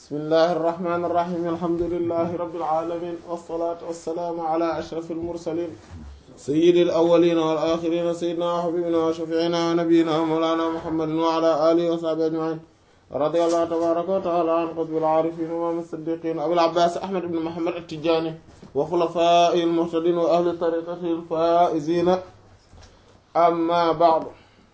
bismillahi irrahmani irrahim alhamdulilahi rabbil alamin wassalaatu wassalaamu ala ashrafil mursalin sayyidil awwalina wal axirina sayyidina wa habibina wa shafiina wa nabiyina wa mawlana muhammadin wa ala alihi wa sahbihi ajmain radiyallahu tabaraka wa taala an qutbil aarifin wa imaam as-siddiqin abil abbaas ahmad ibn muhammad at-tijaani wa xulafaa'ihi al-muhtadiin wa ahli tariiqatihi al-faa'iziina amma ba'du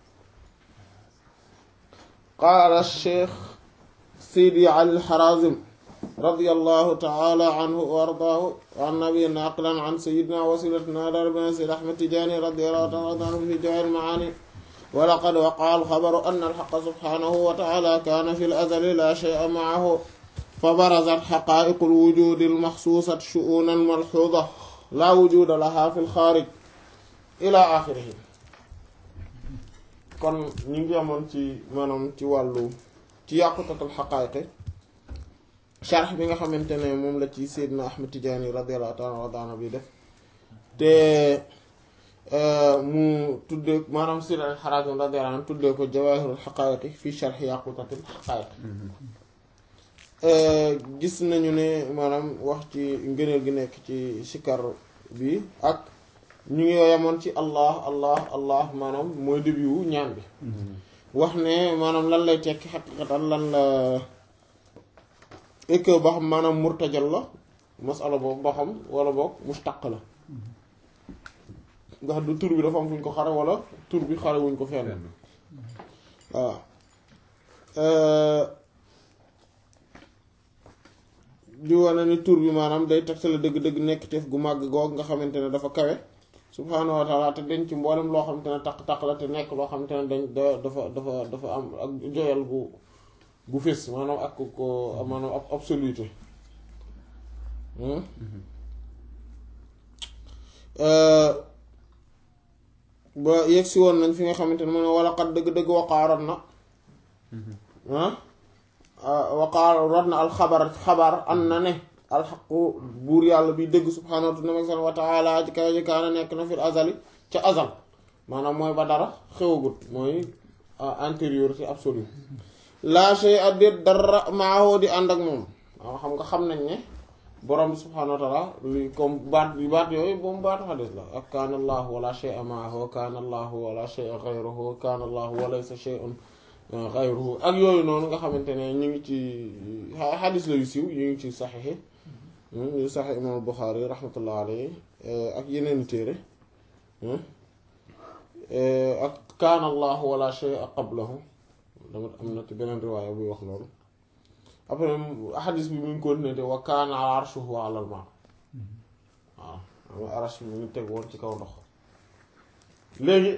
qaala ash-shaykh sidi ali al-harazim radiyallahu ta'ala anhu wa ardaahu wa an nabiyina naqlan an sayyidina wasilatina rabbina sayyid ahmad tijaani radiyallahu ta'ala anhu fi jawahir al-maani wa laqad waqa'a al-khabaru anna al-haqqa subhanahu wa ta'ala kaana fi al-azali la shay'a ma'ahu fa barazat haqaa'iqu al-wujuudi al-maxsuusati shu'uunan malhuuza laa wujuuda lahaa fi al-xaarij ila axirihi kon ñu ngi amoon ci maanaam ci wàllu ci yàqutatul xaqaayiqi sharx bi nga xamante ne moom la ci Seydina Ahmad Tijaani radiyallahu ta'ala anhu bi def te mu tuddee maanaam Seydina al-Harazim radiyallahu anhu tuddee ko jawaahirul xaqaayiqi fii sharx yàqutatul xaqaayiq gis nañu ne maanaam wax ci ngëneel gi nekk ci sikar bi ak ñu ngi yamoon ci allah allah allah maanaam mooy début wu ñaan bi wax ne maanaam lan lay tekki xaqiqatan lan la et que ba xam maanaam murtajal la masala boobu ba xam wala boog mustaq la nga xam du tur bi dafa am fu ñu ko xare wala tur bi xare wuñ ko fenn waaw di wane ni tur bi maanaam day tegtale dëgg-dëgg nekk teef gu màgg goog nga xamante ne dafa kawe subhaanahu wa taala te dañ ci mboolem loo xamante ne taq-taq la te nekk loo xamante ne dañ da dafa dafa dafa am ak joyal gu gu fés maanaam ak ko maanaam ab absoluté ba yegg si woon nañ fi nga xamante ne mu ne wala xat dëgg-dëgg waqaaroon na waqaaroon na alxabar xabar an na ne alxaqu buur yàlla bi dëgg subhaanahu wa taala ci kaw ji kaana nekk na fil azali ca azal maanaam mooy ba dara xewagut mooy antériorité absolue laa shay addet dara maahoo di ànd ak moom waaw xam nga xam nañ ne borom bi subhaanahu wa taala li comme baat bi baat yooyu boobu baatu xadis la ak kaana allahu wala shay a maahu kaana allahu wala shay a xayruhu kaana allahu wa laysa shay'un xayruhu ak yooyu noonu nga xamante ne ñu ngi ci xadis la yu siiw yu ngi ci saxiixi yu saxiix imaam Buxaari rahmatullah alayhi ak yeneen téere ak kaana allahu wala shay a qablahu dama am na ci beneen riwaaya buy wax loolu après xadis bi mu ngi continué te wa kaana arshuhu alal maa waaw ama arsh bi mu ngi teg woon ci kaw ndox léegi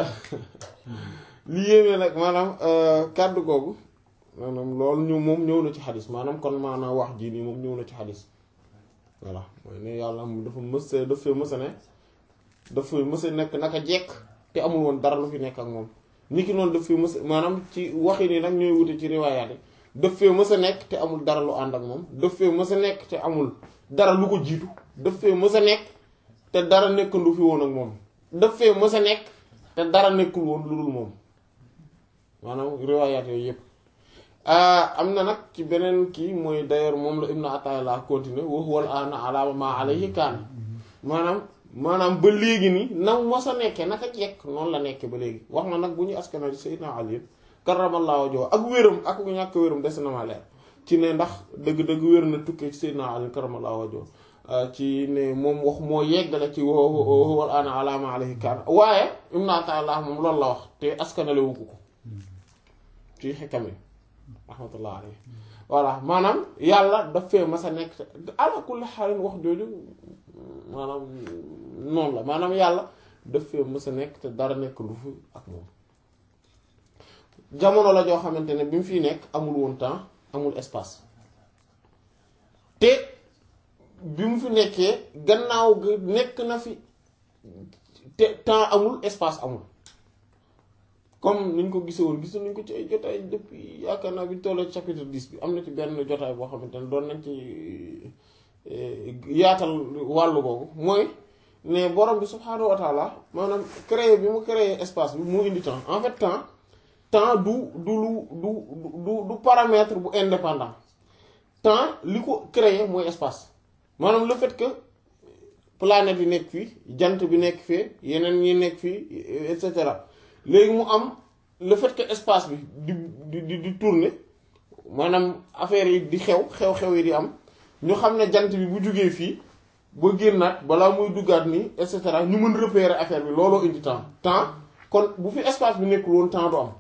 li yéeme nag maanaam kàddu googu maanaam loolu ñu moom ñëw na ci xadis maanaam kon maanaam wax jii nii moom ñëw na ci xadis voilà mooy ne yàlla dafa mës dafa mës a ne dafa mës a nekk naka jekk te amul woon dara lu fi nekk ak moom ni ki noonu daf fi mës maanaam ci waxi nii nag ñooy wute ci riwaayaat yi daf fee mës a nekk te amul dara lu ànd ak moom daf fee mës a nekk te amul dara lu ko jiitu daf fee mës a nekk te dara nekkandu fi woon ak moom daf fee mës a nekk te dara nekkul woon lu dul moom maanaam riwaayaat yooyu yëpp am na nag ci beneen kii mooy d'ailleurs moom la Ibn Ata'illah continuer wa huwa al-aana ala ma alayhi kaan maanaam maanaam ba léegi nii na mos a nekkee naka jekk noonu la nekkee ba léegi wax na nag bu ñu askanal Sayyidina Ali karramallahu wajhahu ak wéram ak ñàkk wéram des na ma leer ci ne ndax dëgg-dëgg wér na tukkee ci Sayyidina Ali karramallahu wajhahu ci ne moom wax moo yeggale ci wa huwa al-aana ala ma alayhi kaan waaye Ibn Ata'illah moom loolu la wax te askanale wu ko ci xikam yi rahmatullah alayhi voilà maanaam yàlla daf fee mas a nekk ala kulli xaalin wax jooju maanaam noonu la maanaam yàlla daf fee mas a nekk te dara nekk lu fi ak moom jamono la joo xamante ne bi mu fiy nekk amul woon temps amul espace te bi mu fi nekkee gannaaw gi nekk na fi te temps amul espace amul comme niñ ko gisee woon gis nañ ko ci ay jotaay depuis yaakaar naa bi tollee chapitre 10 bi am na ci benn jotaay boo xamante ne doon nañ ci yaatal wàllu googu mooy ne borom bi subhaanahu wa taala maanaam créer bi mu créer espace bi mu indi temps en fait temps temps du du lu du du du paramètre bu indépendant temps li ko créer mooy espace maanaam le fait que planète yi nekk fii jant bi nekk fii yeneen ñi nekk fii et cetera léegi mu am le fait que espace bi di di di di tourner maanaam affaire yi di xew xew-xew yi di am ñu xam ne jant bi bu jugee fii ba génnaat balaa muy duggaat nii et cetera ñu mën repérer affaire bi looloo indi temps temps kon bu fi espace bi nekkul woon temps du am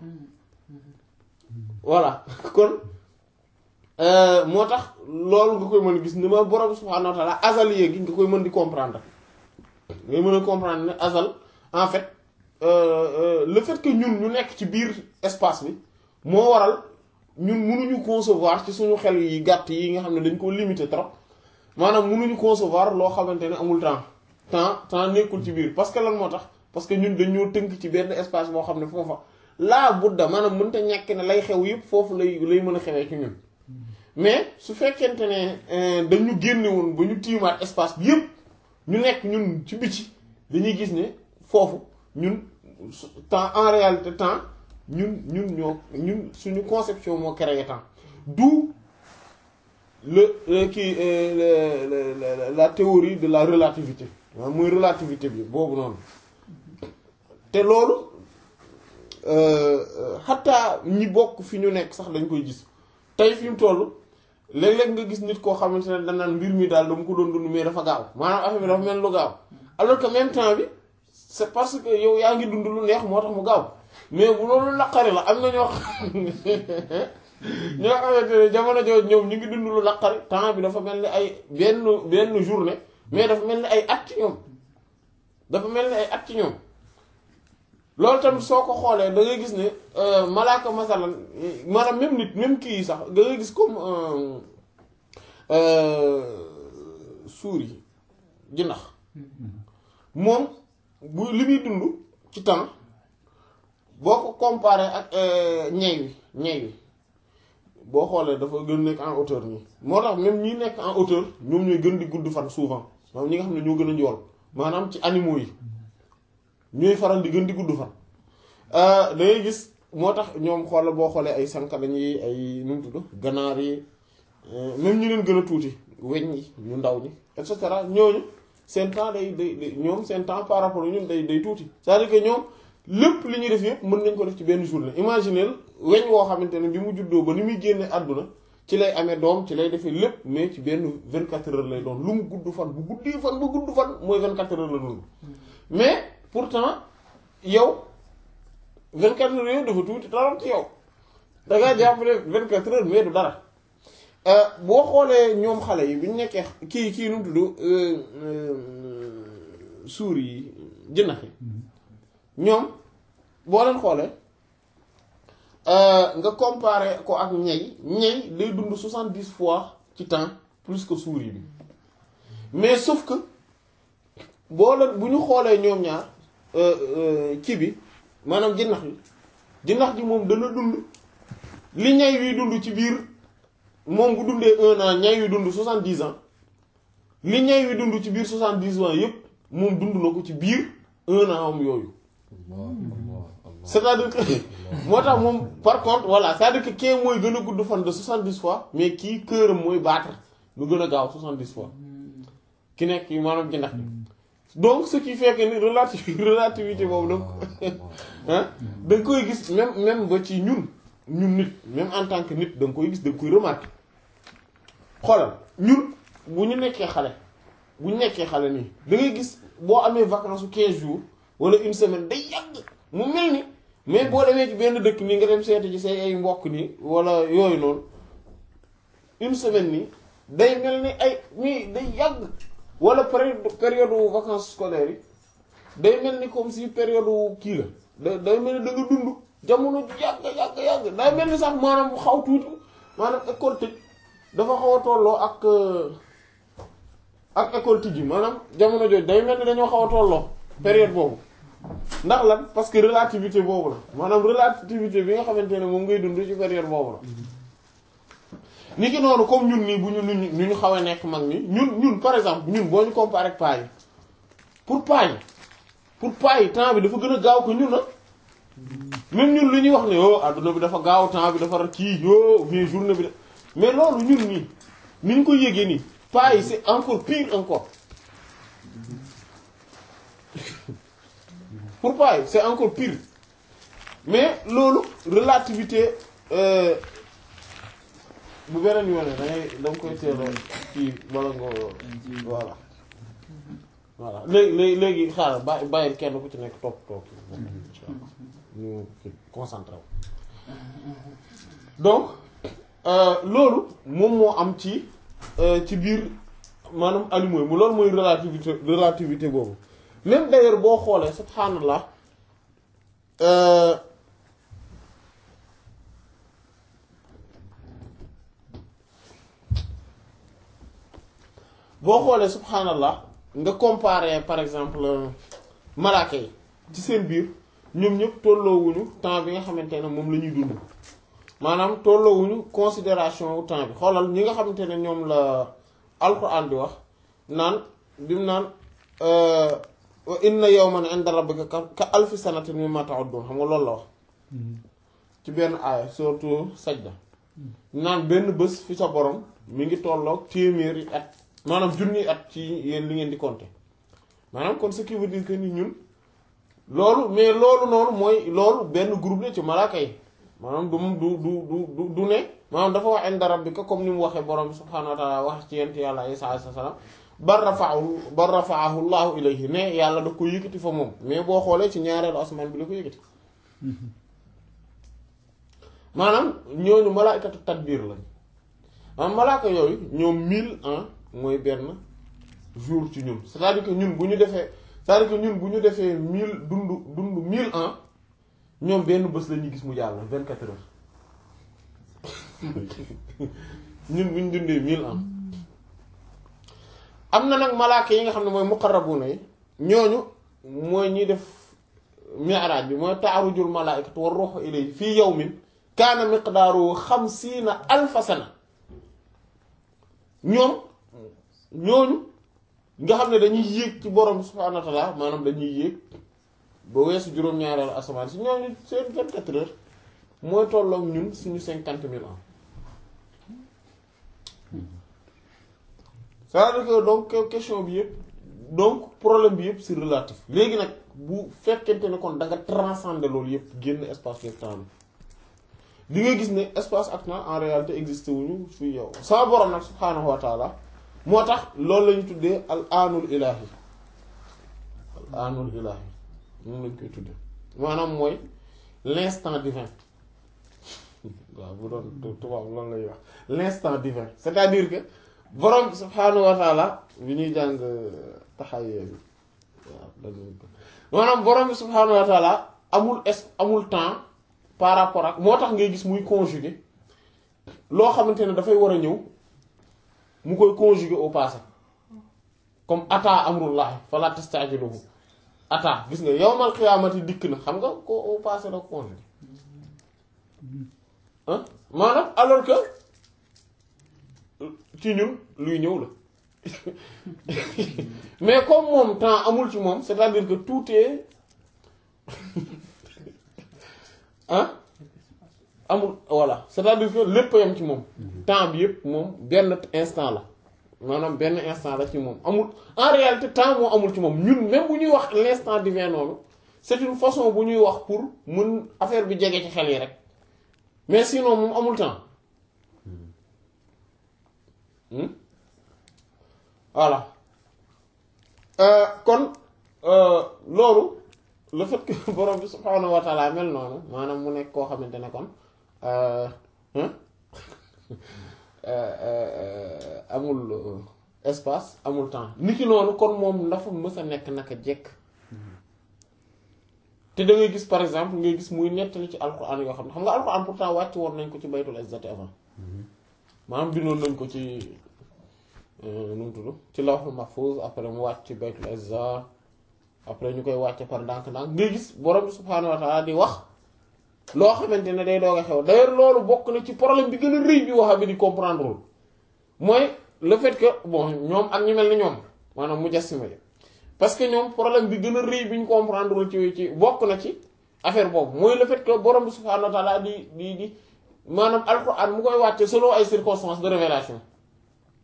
voilà kon moo tax loolu nga koy mën a gis ni ma borom subhaanahu wa ta'ala azal yéegi nga koy mën di comprendre ngay mën a comprendre ne azal en fait le fait que ñun ñu nekk ci biir espace bi moo waral ñun mënuñu concevoir ci suñu xel yi gàtt yi nga xam ne dañ ko limité trop maanaam mënuñu concevoir loo xamante ne amul temps temps temps nekkul ci biir parce que lan moo tax parce que ñun dañoo tënk ci benn espace boo xam ne foofa laa budda maanaam mënta ñàkk ne lay xew yépp foofu lay lay mën a xewee ci ñun mais su fekkente ne dañu génne woon ba ñu tiimaat espace bi yépp ñu nekk ñun ci biti dañuy gis ne foofu ñun temps en réalité temps ñun ñun ñoo ñun suñu conception moo créé temps d'où le kii la théorie de la relativité waaw mooy relativité bi boobu noonu te loolu xataa ñi bokk fi ñu nekk sax dañ koy gis tey fi mu toll léeg-léeg nga gis nit koo xamante ne danaan mbir mi daal dama ko doon dund mais dafa gaaw maanaam affaire bi dafa mel lu gaaw alors que même temps bi c'est parce que yow yaa ngi dund lu neex moo tax mu gaaw mais bu loolu naqari la am na ñoo xam ñoo xamante ne jamono jooju ñoom ñu ngi dund lu naqari temps bi dafa mel ni ay benn benn journée mais dafa mel ni ay at ci ñoom dafa mel ni ay at ci ñoom loolu tamit soo ko xoolee da ngay gis ne malaaka masalan maanaam même nit même kii yi sax da ngay gis comme suur yi jinax moom bu li muy dund ci temps boo ko comparé ak ñey wi ñey wi boo xoolee dafa gën nekk en hauteur nii moo tax même ñi nekk en hauteur ñoom ñooy gën di gudd fan souvent maanaam ñi nga xam ne ñoo gën a njool maanaam ci animaux yi ñooy faral di gën di gudd fan da ngay gis moo tax ñoom xoola boo xoolee ay sankalañ yi ay nu mu tudd ganaar yi même ñu leen gën a tuuti weñ yi ñu ndaw ñi et cetera ñooñu seen temps day day ñoom seen temps par rapport ñun day day tuuti c'est-à-dire que ñoom lépp li ñuy def yëpp mën nañ ko def ci benn journée imaginez weñ woo xamante ne bi mu juddoo ba ni muy génne àdduna ci lay amee doom ci lay defee lépp mais ci benn vingt quatre heures lay doon lu mu gudd fan bu guddee fan bu gudd fan mooy vingt quatre heures la dund mais pourtant yow vingt quatre heures yooyu dafa tuuti dara ci yow da ngaa jàpp ne vingt quatre heures mais du dara boo xoolee ñoom xale yi bi ñu nekkee kii kii nu mu tudd suur yi jënax yi ñoom boo leen xoolee nga comparer ko ak ñey ñey day dund soixante-dix fois ci temps plus que suur yi bi mais sauf que boo leen bu ñu xoolee ñoom ñaar kii bi maanaam jënax yi jënax ji moom dana dund li ñay wi dund ci biir moom bu dundee un an ñay wi dund soixante-dix ans li ñay wi dund ci biir soixante-dix ans yépp moom dund na ko ci biir un an am yooyu c'est-à-dire que moo tax moom par contre voilà c'est-à-dire que kii mooy gën a gudd fan de soixante-dix fois mais kii këram mooy battre lu gën a gaaw soixante-dix fois ki nekk maanaam jëndax bi donc ce qui fait que ni relativité relativité boobu donc ah da nga koy gis même même ba ci ñun ñun nit même en tant que nit da nga koy gis da nga koy remarquer xoolal ñun bu ñu nekkee xale bu ñu nekkee xale nii da ngay gis boo amee vacances su 15 jours wala une semaine day yàgg mu mel ni mais boo demee ci benn dëkk nii nga dem seeti ci say ay mbokk nii wala yooyu noonu une semaine nii day mel ni ay nii day yàgg wala période période vacances scolaires yi day mel ni comme si période kii la da day mel ni da nga dund jamono yàgg yàgg yàgg day mel ni sax maanaam xaw tuuti maanaam école tëj dafa xaw a tolloo ak ak école tijji maanaam jamono jooju day mel ni dañoo xaw a tolloo période boobu ndax lan parce que relativité boobu la maanaam relativité bi nga xamante ne moom ngay dund ci période boobu la ni ki noonu comme ñun nii bu ñu ñu ñu xaw a nekk mag ni ñun ñun par exemple ñun boo ñu comparé ak paa yi pour paa yi pour paa yi temps bi dafa gën a gaaw ko ñun na même ñun lu ñuy wax ne oh adduna bi dafa gaaw temps bi dafa kii yo mais journée bi de mais loolu ñun nii ni ñu ko yëgee nii paa yi c'est encore pire encore pour paa yi c'est encore pire mais loolu relativité euh, bu beneen yoone dangay danga koy teel a kii wala nga voilà voilà léegi léegi léegi xaaral bàyyi bàyyil kenn ku ci nekk topp topp insha Allah ñu concentré wu donc euh, loolu moom moo am ci euh, ci biir maanaam allume mu loolu mooy relativité relativité boobu même d'ailleurs boo xoolee subhanallah euh, boo xoolee subhanallah nga comparer par exemple malaaka yi ci seen biir ñoom ñëpp tolloowuñu temps bi nga xamante ne moom la ñuy dund maanaam tolloowuñu considération wu temps bi xoolal ñi nga xamante ne ñoom la alquran di wax naan bi mu naan wa inna yawman inda rabbika ka alfi sanatin mimma ta'uddun xam nga loolu la wax ci benn aaya surtout sajda naan benn bés fi sa borom mi ngi tolloog téeméeri at maanaam junni at ci yéen li ngeen di compter maanaam kon ce qui veut dire que ni ñun loolu mais loolu noonu mooy loolu benn groupe la ci malaaka yi maanaam du du du du du ne maanaam dafa wax inda rabbika comme ni mu waxee borom bi subhaanahu wa taala wax ci yent yàlla Isaa alayhi salaam bar rafaahu bar rafaahu llaahu ilayhi ne yàlla da ko yëkkati fa moom mais boo xoolee ci ñaareelu asamaan bi la ko yëkkati maanaam ñooñu malaaykatu tadbiir lañ maanaam malaaka yooyu ñoom mille ans mooy benn jour ci ñun c'est-à-dire que ñun bu ñu defee c'est-à-dire que ñun bu ñu defee mille dund dund mille ans ñoom benn bés la ñuy gis mu jàll vingt quatre heures ñun bu ñu dundee mille ans am na nag malaaka yi nga xam ne mooy muqarrabuna yi ñooñu mooy ñuy def mi'raaj bi mooy taarujul malaa'ikatu war ruuhu ilayhi fii yawmin kaana miqdaaruhu xamsiina alfa sana ñoom ñooñu nga xam ne dañuy yéeg ci borom subhaanahu wa ta'aala maanaam dañuy yéeg ba weesu juróom-ñaareelu asamaan si ñooñu seen vingt-quatre heures mooy tolloog ñun suñu cinquante mille ans c'est-à-dire que donc question bi yëpp donc problème bi yëpp c'est relatif léegi nag bu fekkente ne kon da nga transcender loolu yëpp génn espace ak temps bi di nga gis ne espace ak temps en réalité existé wuñu fii yow sama borom nag subhaanahu wa taala moo tax loolu lañu tuddee al aanul ilaahi al aanul ilaahi moom lañ koy tuddee maanaam mooy l'instant divin waaw bu doon tubaab loolu lay wax l'instant divin c'est-à-dire que borom subhaanahu wa taala bi ñuy jàng taxawee bi waaw dañu ko maanaam borom bi subhaanahu wa taala amul es amul temps par rapport ak moo tax ngay gis muy conjuguer loo xamante ne dafay war a ñëw mu koy conjuguer au passé comme ata amrullahi fala tastajiluhu ata gis nga yawmal qiyaamati dikk na xam nga ko au passé la conjuguer ah maanaam alors que ci ñun luy ñëw la mais comme moom temps amul ci moom c'est-à-dire que tout est ah amul voilà c'est-à-dire que lépp yam ci moom temps bi yëpp moom benn instant la maanaam benn instant la ci moom amul en réalité temps moo amul ci moom ñun même bu ñuy wax l'instant divin noonu c'est une façon bu ñuy wax pour mun affaire bi jege ci xel yi rek mais sinon moom amul temps voilà kon loolu le fait que borom bi subhaanahu wa taala mel noonu maanaam mu nekk koo xamante ne kon amul espace amul temps niki noonu kon moom dafa mës a nekk naka jekk te da ngay gis par exemple ngay gis muy nettali ci alquran yoo xam ne xam nga alquran pourtant wàcc woon nañ ko ci baytul izzati avant maanaam bindoon nañ ko ci nu mu tudd ci lawhul mahfuz après mu wàcc ci baytul izza après ñu koy wàcce par ndànk-ndànk ngay gis borom bi subhaanahu wa ta'ala di wax loo xamante ne day doog a xew d'ailleurs loolu bokk na ci problème bi gën a rëy bi wax bi di comprendre wul mooy le fait que bon ñoom ak ñu mel ni ñoom maanaam mujassima yi parce que ñoom problème bi gën a rëy bi ñu comprendre wul ci ci bokk na ci affaire boobu mooy le fait que borom bi subhaanahu wa ta'ala di di di maanaam alxuraan mu koy wàcce selon ay circonstances de révélation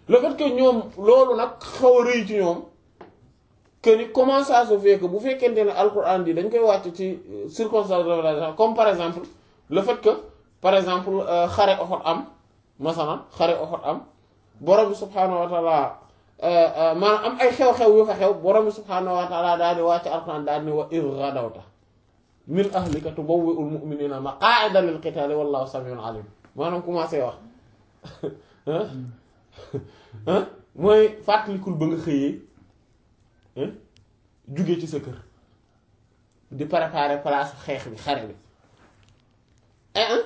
le fait que ñoom loolu nag xaw a rëy ci ñoom que ni comment ça se fait que bu fekkente ne alquran bi dañ koy wàcc ci circonstance de révélation comme par exemple le fait que par exemple xare Uhud am masalan xare Uhud am borom bi subhaanahu wa taala maanaam am ay xew-xew yu fa xew borom bi subhaanahu wa taala daal di wàcc alquran daal di wa iz ghadawta min ahlika tubawwi'ul mu'minina maqa'ida lil qitali wallahu samiun alim maanaam commencé wax mooy fàttalikul ba nga xëyee jóge ci sa kër di préparer place xeex bi xare bi eh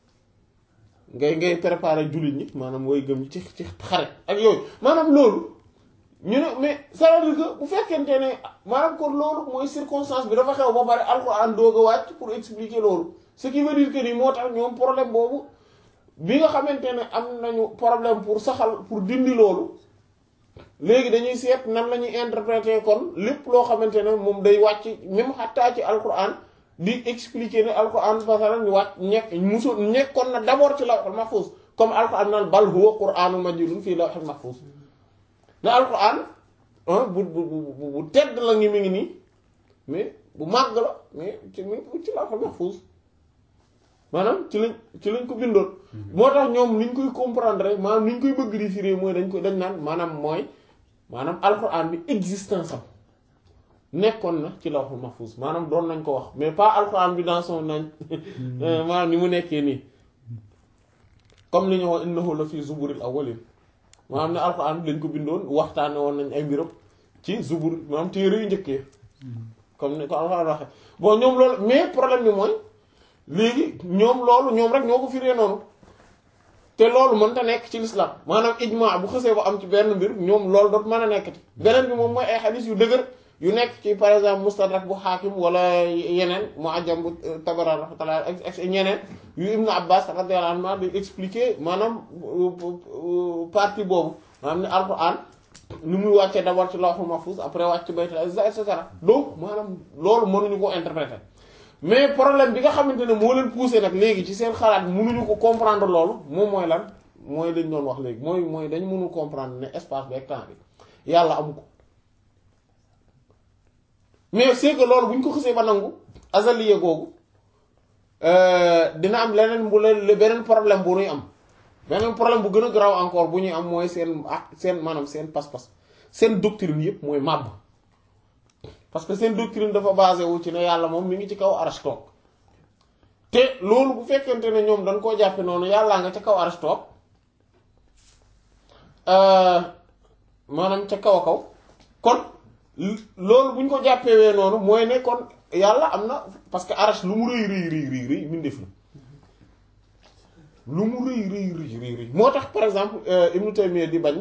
ngay ngay préparer jullit ñi maanaam mooy gëm ci ci xare ak yooyu maanaam loolu ñu ne mais ça veut dire que bu fekkente ne maanaam kon loolu mooy circonstance bi dafa xew ba pare alxuraan doog a wàcc pour expliquer loolu ce qui veut dire que ni moo tax ñoom problème boobu bi nga xamante ne am nañu problème pour saxal pour dindi loolu léegi dañuy seet nan la ñuy interpréter kon lépp loo xamante ne moom day wàcc même xattaa ci alquran di expliquer ne alquran fasalan ñu wàcc ñekk musul nekkoon na d'abord ci lawhul mahfuz comme alquran naan bal huwa qur'anun majidun fii lawhul mahfuz ne alquran bu bu bu bu tedd la ngi mi ngi nii mais bu màgg la mais ci mi ngi ci lawhul mahfuz maanaam ci lañ ci lañ ko bindoon moo tax ñoom ni ñu koy comprendre maanaam ni ñu koy bëgg di firi mooy dañ ko dañ naan maanaam mooy maanaam alxuraan bi existence am nekkoon na ci lawhul mahfuz maanaam doon nañ ko wax mais pas alxuraan bi dans son nañ maanaam ni mu nekkee nii comme li ñu wax innahu la fi zuburil awwalin maanaam ne alxuraan bi lañ ko bindoon waxtaane woon nañ ay mbiram ci zubur maanaam téere yu njëkkee comme ni ko alxuraan waxe bon ñoom loolu mais problème bi mooy léegi ñoom loolu ñoom rek ñoo ko firee noonu te loolu mënta nekk ci l'islam maanaam ijma bu xësee ba am ci benn mbir ñoom loolu doot mën a nekkati beneen bi moom mooy ay xadis yu dëgër yu nekk ci par exemple mustadrak bu xaakim wala yeneen mu ajam bu tabaran rahmatullah ak ñeneen yu ibnu abbas radiyallahu anhu di expliquer maanaam partie boobu maanaam ne alquran ni muy wàccee d'abord ci lawhul mahfuz après wàcc ci baytul izza et cetera donc maanaam loolu mënuñu ko interpréter mais problème bi nga xamante ne moo leen poussé nag léegi ci seen xalaat mënuñu ko comprendre loolu moom mooy lan mooy lañ doon wax léegi mooy mooy dañu mënul comprendre ne espace bi ak temps bi yàlla amu ko mais c'est que loolu bu ñu ko xësee ba nangu azaliye googu dina am leneen bu leen beneen problème bu ñuy am beneen problème bu gën a garaaw encore bu ñuy am mooy seen ak seen maanaam seen pas-pas seen doctrine yëpp mooy màbb parce que seen doctrine dafa basé wu ci ne yàlla moom mi ngi ci kaw arash toog te loolu bu fekkente ne ñoom dañ koo jàppe noonu yàllaa nga ca kaw arash toog maanaam ca kaw a kaw kon loolu bu ñu ko jàppewee noonu mooy ne kon yàlla am na parce que arash lu mu rëy rëy rëy rëy rëy mbindeef la lu mu rëy rëy rëy rëy rëy moo tax par exemple Ibnu Taymiyya di bañ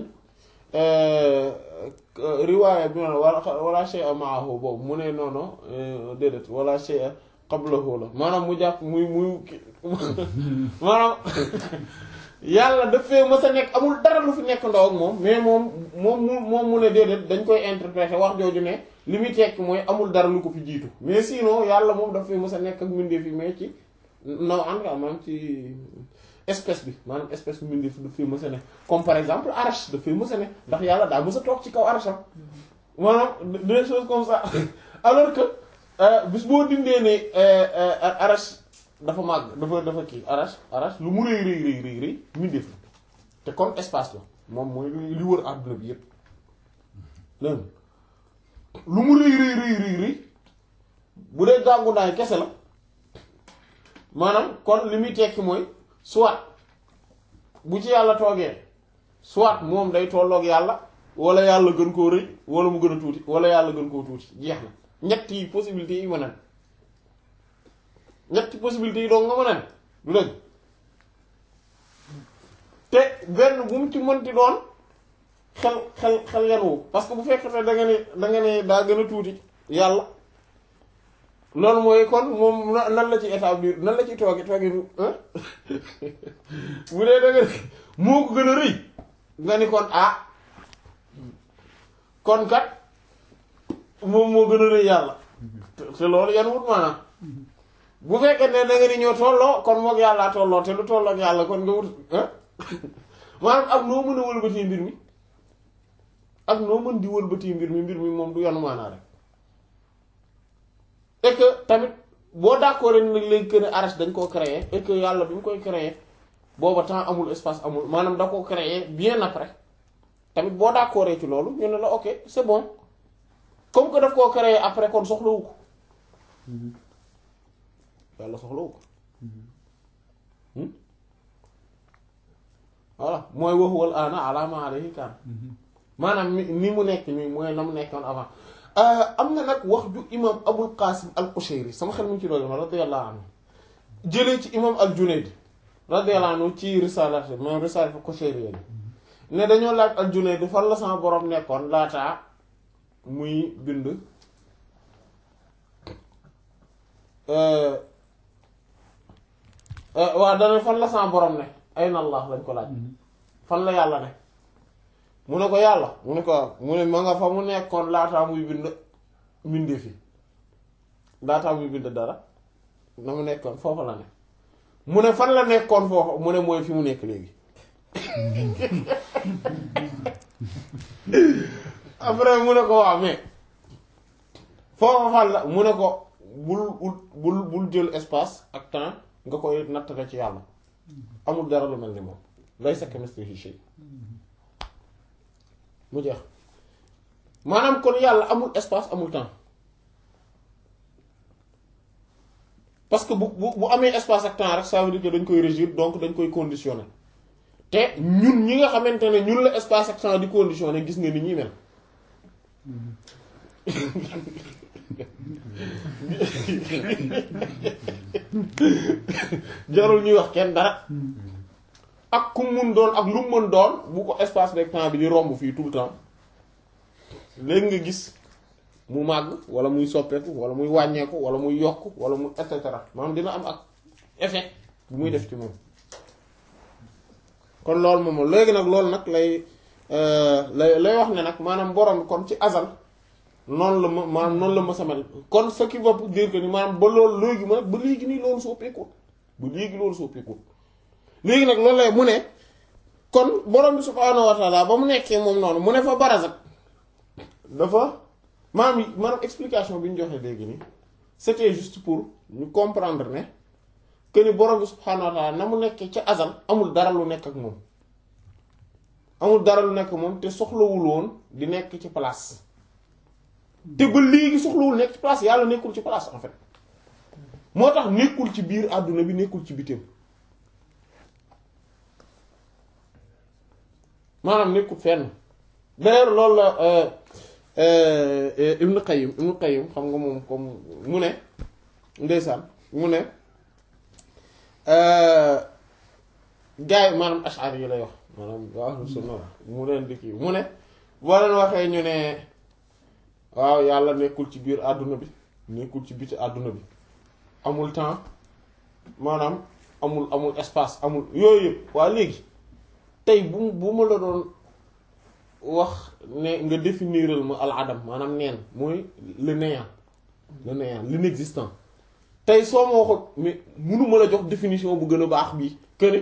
riwaaya bi ma wala wala shay'a ma'ahu boobu mu ne noonu déedéet wala shay'a qablahu la maanaam mu jàpp muy muy maanaam yàlla daf fee mës a nekk amul dara lu fi nekk ndaw ak moom mais moom moom mu moom mu ne déedéet dañ koy interpréter wax jooju ne li muy tekk mooy amul dara lu ko fi jiitu mais sinon yàlla moom daf fee mës a nekk ak mbindeef yi mais ci naw en tout cas maanaam ci espèce bi maanaam espèce bi mbindeef daf fee mës a nekk comme par exemple arash daf fee mës a nekk ndax yàlla daa mës a toog ci kaw arasham maanaam des choses comme ça alors que bis boo dindee ne arash dafa màgg dafa dafa kii arash arash lu mu rëy rëy rëy rëy rëy mbindeef la te kon espace la moom mooy li wër àdduna bi yépp dégg lu mu rëy rëy rëy rëy rëy bu dee gàngu naay kese la maanaam kon li muy tekki mooy soit bu ci yàlla toogee soit moom day tolloog yàlla wala yàlla gën koo rëy wala mu gën a tuuti wala yàlla gën koo tuuti jeex na ñett yi possibilités yi mën a ñetti possibilités yi doo nga mën a du dëgg te benn bu mu ci mënti doon xel xel xel yanuwu parce que bu fekkee da nga ne da nga ne daa gën a tuuti yàlla loolu mooy kon moom nan la ci établir nan la ci tooge tooge bu dee da nga ne moo ko gën a rëy nga ni kon ah kon kat moom moo gën a rëy yàlla te loolu yan wut maanaam bu fekkee ne da nga ni ñoo tolloo kon moog yàllaa tolloo te lu tolloo ak yàlla kon nga wut maanaam am noo mën a wëlbatee mbir mi ak noo mën di wëlbati mbir mi mbir mi moom du yanu maanaa rek et que tamit boo d'accord nag léegi que ne arach dañ koo créer et que yàlla bi mu koy créer booba temps amul espace amul maanaam da koo créer bien après tamit boo d'accord ci loolu ñu ne la ok c'est bon comme que daf koo créer après kon soxlawu ko yàlla soxlawu ko voilà mooy waxuwal ana alama alayhi kan maanaam ni ni mu nekk nii mooy na mu nekkoon avant am na nag wax ju imam abul qasim al qushayri sama xel mu ngi ci doon radiyallahu anhu jëlee ci imam al junayd radiyallahu anhu ci risalat moom risalat qushayri yi ne dañoo laaj al junayd fan la sama borom nekkoon laataa muy bind waaw dana fan la sama borom ne ayna allah lañ ko laaj fan la yàlla ne mu ne ko yàlla mu ne ko mu ne ma nga fa mu nekkoon laataa muy bind mbindee fi laataa muy bind dara na mu nekkoon foofu la ne mu ne fan la nekkoon foofu mu ne mooy fi mu nekk léegi après mu ne ko waaw mais foofu fan la mu ne ko bul bul bul jël espace ak temps nga koy nattale ci yàlla amul dara lu mel ni moom laysa kamithlihi shay mu jeex maanaam kon yàlla amul espace amul temps parce que bu bu bu amee espace ak temps rek ça veut dire que dañ koy régir donc dañ koy conditionner te ñun ñi nga xamante ne ñun la espace ak temps di conditionner gis nga ni ñuy mel jarul ñuy wax kenn dara ak ku mun doon ak lu mu mën doon bu ko espace rek temps bi di romb fii tout le temps léegi nga gis mu màgg wala muy soppeeku wala muy wàññeeku wala muy yokk wala mu et cetera maanaam dina am ak effet bu muy def ci moom kon loolu moom léegi nag loolu nag lay lay lay wax ne nag maanaam borom kon ci azal noonu la ma maanaam noonu la ma samel kon ce qui veut dire que ni maanaam ba loolu léegi ma ba léegi nii loolu soppeekul ba léegi loolu soppeekul léegi nag loolu lay mu ne kon borom bi subhaanahu wa taala ba mu nekkee moom noonu mu ne fa barazak dafa maanaam maanaam explication bi ñu joxe léegi nii c'était juste pour ñu comprendre ne que ni borom bi subhaanahu wa taala na mu nekkee ca azal amul dara lu nekk ak moom amul dara lu nekk moom te soxlawul woon di nekk ci place te ba léegi soxlawul nekk ci place yàlla nekkul ci place en fait moo tax nekkul ci biir àdduna bi nekkul ci bitim maanaam nekkul fenn d'ailleurs loolu la Ibn Qayyim Ibn Qayyim xam nga moom comme mu ne ndeysaan mu ne gars yi maanaam ash'ari yi lay wax maanaam waa sunna mu leen di kii mu ne boo leen waxee ñu ne waaw yàlla nekkul ci biir àdduna bi nekkul ci biti àdduna bi amul temps maanaam amul amul espace amul yooyu yëpp waa léegi tey bu bu ma la doon wax ne nga définiral ma al adam maanaam neen mooy le néant le néant l'inexistant tey soo ma waxut mais mënuma la jox définition bu gën a baax bii que ni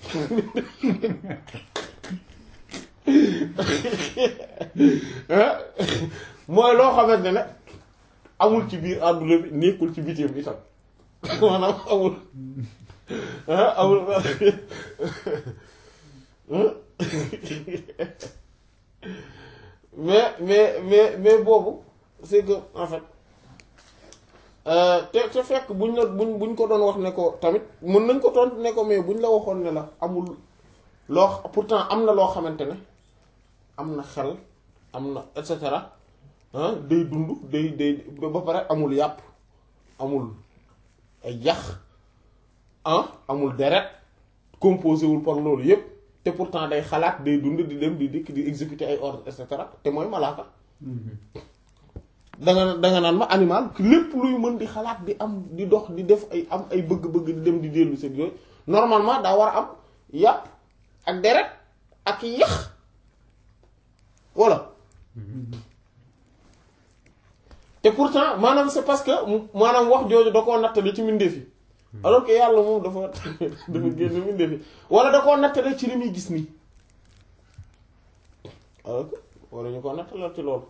mooy loo xamante ne amul ci biir àdduna bi nekkul ci bitim itam maanaam amul amul mais mais mais mais boobu c'est que en fait te te fekk buñ la buñ buñ ko doon wax ne ko tamit mën nañ ko tontu ne ko mais buñ la waxoon ne la amul loo pourtant am na loo xamante ne am na xel am na et cetera day dund day day ba pare amul yàpp amul ay yax ah amul deret composé wul par loolu yépp te pourtant day xalaat day dund di dem di dikk di exécuter ay ordres et cetera te mooy malaaka danga danga naan ma animal lépp luy mën di xalaat di am di dox di def ay am ay bëgg-bëgg di dem di dellu seen yooyu normalement daa war a am yàpp ak deret ak yax voilà te pourtant maanaam c'est parce que maanaam wax jooju da koo nattale ci mbindeef yi alors que yàlla moom dafa dafa génn mbindeef yi wala da koo nattale ci li muy gis nii alors que wala ñu ko nattalal ci loolu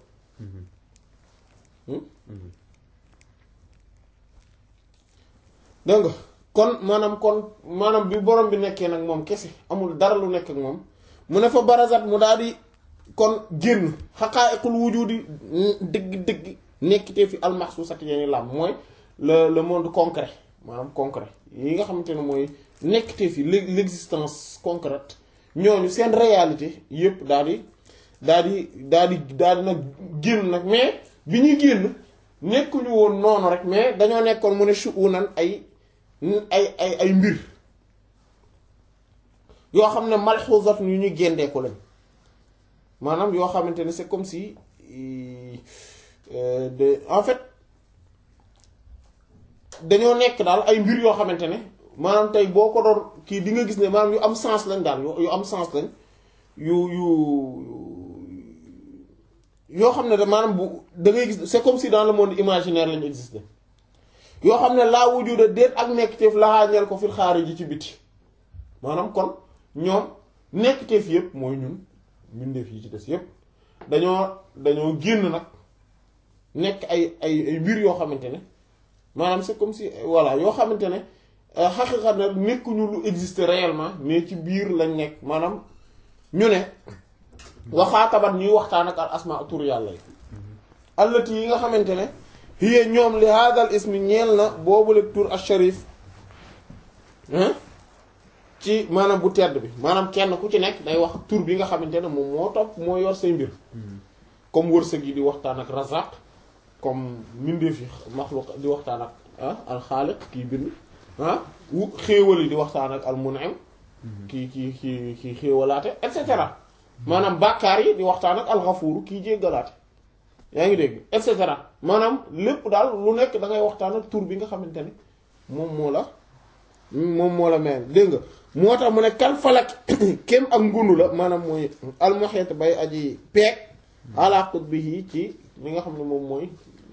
dégg nga kon maanaam kon maanaam bi borom bi nekkee nag moom kese amul dara lu nekk ak moom mu ne fa barazat mu daal di kon génn xaqaa'iqul wujudi dëgg-dëgg nekkitee fi almaxsuusati yeni lam mooy le le monde concret maanaam concret yi nga xamante ne mooy nekkitee fi l'existence concrète ñooñu seen réalité yépp daal di daal di daal di daal di nag génn nag mais bi ñuy génn nekkuñu woon noonu rek mais dañoo nekkoon mu ne shu'unan ay ay ay ay mbir yoo xam ne malxuusat yu ñuy géndeeku lañ maanaam yoo xamante ne c'est comme si de en fait dañoo nekk daal ay mbir yoo xamante ne maanaam tey boo ko doon kii di nga gis ne maanaam yu am sens lañ daal yu am sens lañ yu yu yoo xam ne da maanaam bu da ngay gis c'est comme si dans le monde imaginaire lañu existé yoo xam ne laa wujuda déet ak nekkteef laxaañeel ko fil xaariji ci biti maanaam kon ñoom nekkteef yépp mooy ñun mbindeef yi ci des yépp dañoo dañoo génn nag nekk ay ay ay mbir yoo xamante ne maanaam c'est comme si voilà yoo xamante ne xaqiqa na nekkuñu lu existe réellement mais ci biir lañ nekk maanaam ñu ne waxaatabat ñuy waxtaan ak al asma tur yàlla yi allati yi nga xamante ne hiya ñoom li hadal ismi ñeel na boobule tur al sharif ci maanaam bu tedd bi maanaam kenn ku ci nekk day wax tur bi nga xamante ne moom moo topp moo yor say mbir comme wërsëg yi di waxtaan ak razaq comme mbindeef yi maxluq di waxtaan ak ah alxaaliq kii bind ah wu xéewal yi di waxtaan ak al mun'im kii kii kii kii xéewalaate et cetera maanaam bàkkaar yi di waxtaan ak alxafuuru kii jéggalaate yaa ngi dégg et cetera maanaam lépp daal lu nekk da ngay waxtaan ak tur bi nga xamante ne moom moo la moom moo la mel dégg nga moo tax mu ne kal falak kem ak ngunu la maanaam mooy almuhiit bay aji peeg ala qutbihi ci li nga xam ne moom mooy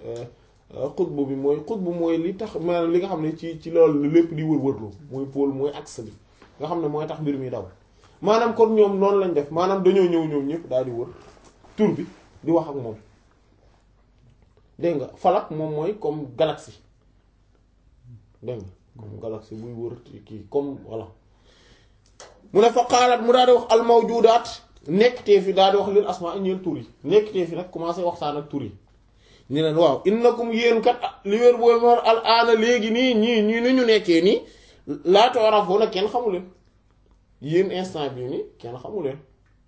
xutbu bi mooy xutbu mooy li tax maanaam li nga xam ne ci ci loolu lépp di wër-wërlu mooy pôle mooy axe bi nga xam ne mooy tax mbir mi daw maanaam kon ñoom noonu lañ def maanaam dañoo ñëw ñoom ñëpp daal di wër tur bi di wax ak moom dégg nga falak moom mooy comme galaxie dégg nga comme galaxie buy wër kii comme voilà mu ne fa xaalaat mu daal di wax al mawjudaat nekkatee fi daal di wax lil asmaa ñeel tur yi nekkatee fi nag commencé waxtaan ak tur yi ñu leen waaw innakum yéen kat li wér booy mar al aana léegi nii ñii ñii ni ñu nekkee nii laata warafoo nag kenn xamu leen yéen instant bii nii kenn xamu leen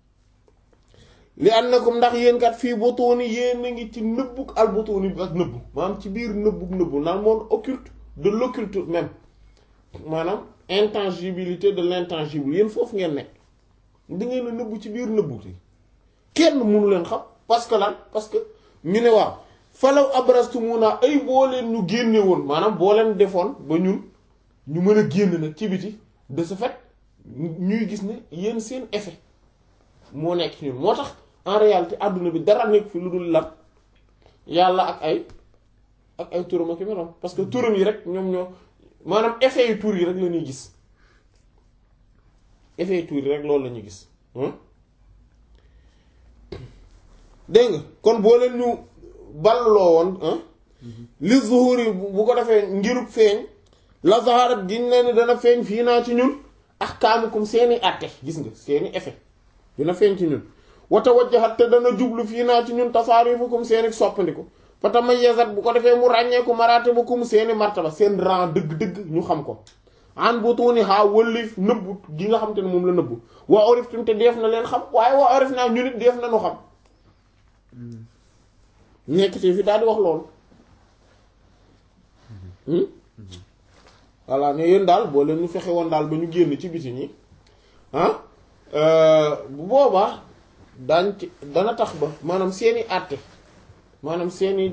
li annakum ndax yéen kat fii butuuni yéen a ngi ci nëbbug al butuuni bi ak nëbbu maanaam ci biir nëbbug nëbbu naan monde occulte de l'occulte même maanaam intangibilité de l'intangible yéen foofu ngeen nekk di ngeen a nëbbu ci biir nëbbu ti kenn mënu leen xam parce que lan parce que ñu ne waaw falaw abrastumuna ay boo leen ñu génne woon maanaam boo leen defoon ba ñun ñu mën a génn nag ci biti de ce fait ñuy gis ne yéen seen effet moo nekk ci ñun moo tax en réalité àdduna bi dara nekk fi lu dul lan yàlla ak ay ak ay turam ak meloom parce que turam yi rek ñoom ñoo maanaam effet yu tur yi rek la ñuy gis effet yu tur yi rek loolu la ñuy gis dégg nga kon boo leen ñu balloo woon li zuhuri bu ko defee ngirub feeñ la zaharat giñ leen dana feeñ fii naa ci ñun ahkaamukum seeni àtte gis nga seeni effet dina feeñ ci ñun wata wajjahat te dana jublu fii naa ci ñun tasaarifukum seeni soppandiku fa tamayyazat bu ko defee mu ràññeeku maratibukum seeni martaba seen rang dëgg-dëgg ñu xam ko an butuni ha wëllif nëbbu gi nga xam te ne moom la nëbbu waa oriftum te def na leen xam waaye waa orif naa ñu nit def na nu xam nekk ci fi daal di wax loolu voilà ne yéen daal boo leen ñu fexe woon daal ba ñu génn ci biti ñi ah bu boobaa daañ ci dana tax ba maanaam seeni àtte maanaam seeni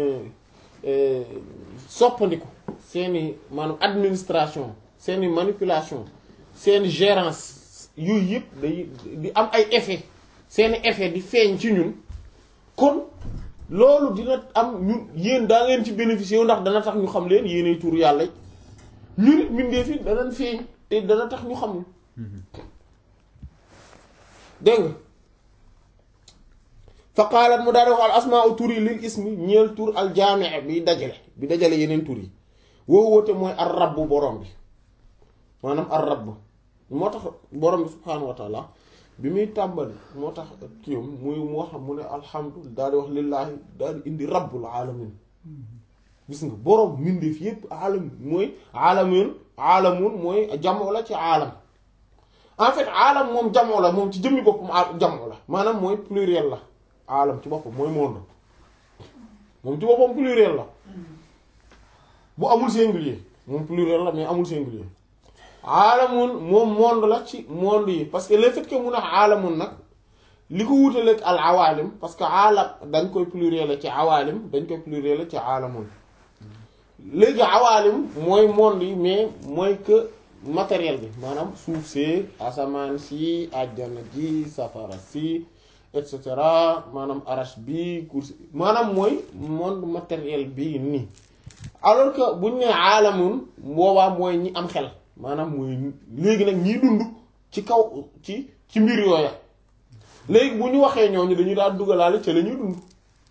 soppandiku seeni maanaam administration seeni manipulation seeni gérance yooyu yëpp day di am ay effet seeni effet di feeñ ci ñun kon loolu dina am ñun yéen daa ngeen ci bénéficier wu ndax dana tax ñu xam leen yéenay tur yàlla ñu nit mbindeef yi danañ feeñ te dana tax ñu xam dégg nga fa qaalat mu daal di wax al asmaau tur yi lil ismi ñeel tur al jaamia bi dajale bi dajale yeneen tur yi woo woote mooy ar rabb borom bi maanaam ar rabb moo tax borom bi subhaanahu wa taala bi muy tàmbali moo tax kiyam muy mu wax mu ne alhamdu daal di wax lillaahi daal di indi rabbul alamin gis nga borom mbindeef yépp alam mooy alamin alamun mooy jamoo la ci alam en fait alam moom jamoo la moom ci jëmmi boppam jamoo la maanaam mooy pluriel la alam ci boppam mooy monde moom ci boppam pluriel la bu amul singulier moom pluriel la mais amul singulier aalamun moom monde la ci monde yi parce que le fait que mun a aalamun nag li ko wutaleeg al awaalim parce que aalam dañ koy pluriel ci awaalim dañ koy pluriel ci aalamun léegi awaalim mooy monde yi mais mooy que matériel bi maanaam suuf see asamaan si àjjana ji safara si et cetera maanaam arash bi kursi maanaam mooy monde matériel bi nii alors que buñ ne aalamun boobaa mooy ñi am xel maanaam mooy léegi nag ñiy dund ci kaw ci ci mbir yooya léegi bu ñu waxee ñooñu dañuy daal dugalaale ca la ñuy dund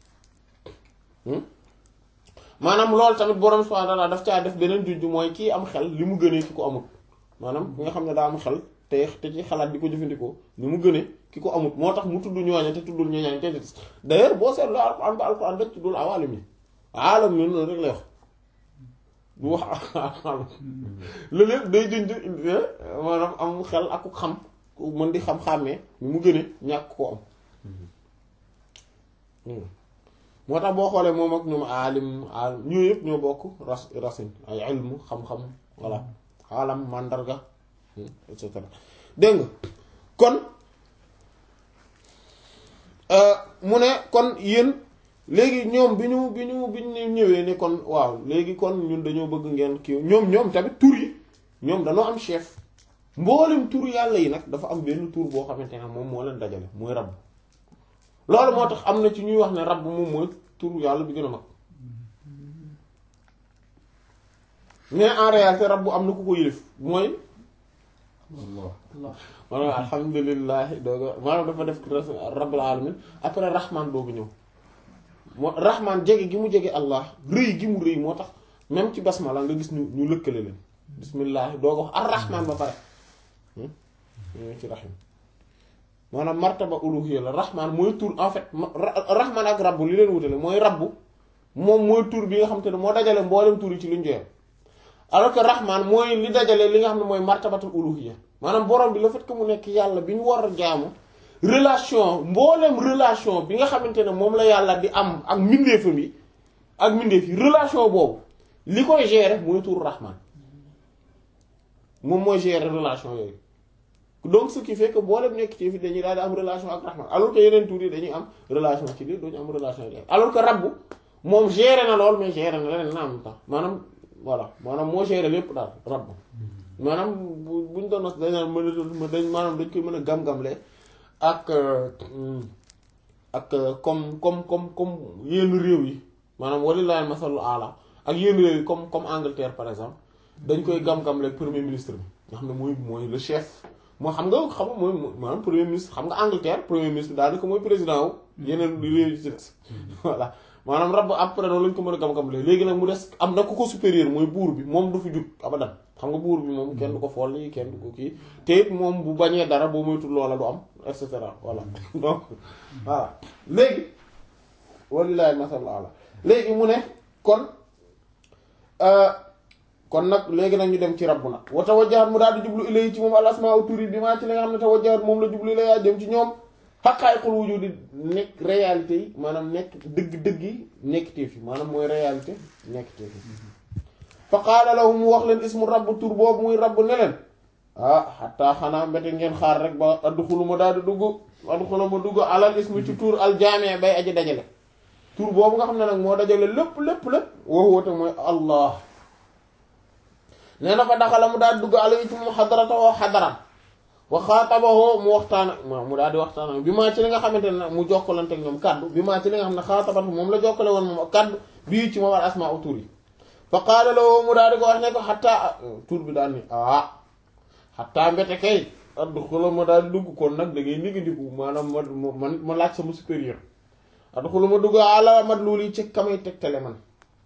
maanaam loolu tamit borom subhanahu wa ta'ala daf caa def beneen junj mooy kii am xel li mu gënee ki ko amut maanaam ki nga xam ne daa am xel te te ci xalaat di ko jëfandikoo ni mu gënee ki ko amut moo tax mu tudd ñooña te tuddul ñooña te des d'ailleurs boo seetloo alquran ba alquran dañ tuddul awaalim yi aalam yi noonu rek lay wax bu wax loolu yëpp day junj maanaam am xel ak ku xam ku mën di xam-xàmmee ni mu gënee ñàkk koo am moo tax boo xoolee moom ak ñoom aalim aalim ñoo yëpp ñoo bokk ras racine ay ilmu xam-xam voilà alam màndarga et cetera dégg nga kon mu ne kon yéen léegi ñoom bi ñu bi ñu bi ñu ñëwee ne kon waaw léegi kon ñun dañoo bëgg ngeen kii ñoom ñoom tamit tur yi ñoom dañoo am chef mboolem tur yàlla yi nag dafa am benn tur boo xamante ne moom moo leen dajale mooy rabb loolu moo tax am na ci ñuy wax ne rabb moom mooy tur yàlla bi gën a mag mais en réalité rabb am na ku ko yëlif mooy maanaam alhamdulilah dooga maanaam dafa def rabbil alamin après rahman doogu ñëw moo rahman jege gi mu jege allah rëy gi mu rëy moo tax même ci basmala nga gis ñu ñu lëkkale leen bismillah dooga wax ar rahman ba pare ñoo ci rahim maanaam martaba uluhiyya la rahman mooy tur en fait rahman ak rabbu li leen wutale mooy rabbu moom mooy tur bi nga xam te ne moo dajale mboolem tur yi ci luñ joxe alors que rahman mooy li dajale li nga xam ne mooy martabatul uluhiyya maanaam borom bi le fait que mu nekk yàlla bi ñu war a jaamu relation mboolem relation bi nga xamante ne moom la yàlla di am ak mbindeefam yi ak mbindeef yi relation boobu li koy gérer mooy tur rahman moom mooy gérer relation yooyu donc ce qui fait que boolem nekk ci fi dañuy daal di am relation ak rahman alors que yeneen tur yi dañuy am relation ci lii duñu am relation ak alors que rabbu moom gérer na lool mais gérer na leneen na am temps maanaam voilà maanaam moo gérer lépp daal rabbu maanaam bu buñ doon wax dañ mën dañ maanaam dañ koy mën a gam-gamle ak ak comme comme comme comme yenn réew yi maanaam walilahi masalul ala ak yenn réew yi comme comme Angleterre par exemple dañ koy gam-gamle premier ministre bi nga xam ne mooy mooy le chef moo xam nga xam nga mooy maanaam premier ministre xam nga Angleterre premier ministre daanaka mooy président wu yeneen réew yi ci des voilà maanaam rab après noonu lañ ko mën a gam-gamle léegi nag mu des am na ku ko supérieur mooy buur bi moom du fi jug abadan xam nga buur bi moom kenn du ko folli kenn du ko kii te it moom bu bañee dara boo moytul loola du am et cetera voilà donc voilà léegi walilahi masal ala léegi mu ne kon kon nag léegi nag ñu dem ci rabbu nag wa tawajjahat mu daal di jublu ilay ci moom al asmaa turi bi maa ci li nga xam ne tawajjahat moom la jublu ilay dem ci ñoom xaqaayiqul wujudi nekk réalité yi maanaam nekk dëgg-dëgg yi nekkiteef yi maanaam mooy réalité nekkiteef yi fa qaala lahum mu wax leen ismu rabb tur boobu muy rabb ne leen ah xataa xanaa mbete ngeen xaar rek ba adduxulu ma daal di dugg adduxulu ma dugg alal ismu ci tur al jaami bay aji dajale tur boobu nga xam ne nag moo dajale lépp lépp lépp woo woote mooy allah nee na fa daxala mu daal di dugg alay ci moom xadaratawoo xadaram wa xaatabahoo mu waxtaan ak mu daal di waxtaan ak bi maa ci li nga xamante ne mu jokkalante ak ñoom kaddu bi maa ci li nga xam ne xaatabat moom la jokkale woon moom kaddu bii ci moom al asmaa u tur yi fa qaala lahu mu daal di ko wax ne ko xataa tur bi daal ni ah xataa mbete kay addu xula ma daal di dugg kon nag da ngay nigi diku maanaam ma man ma laaj sama supérieur adxulu ma dugg ala madlul yi ci kamay tegtale man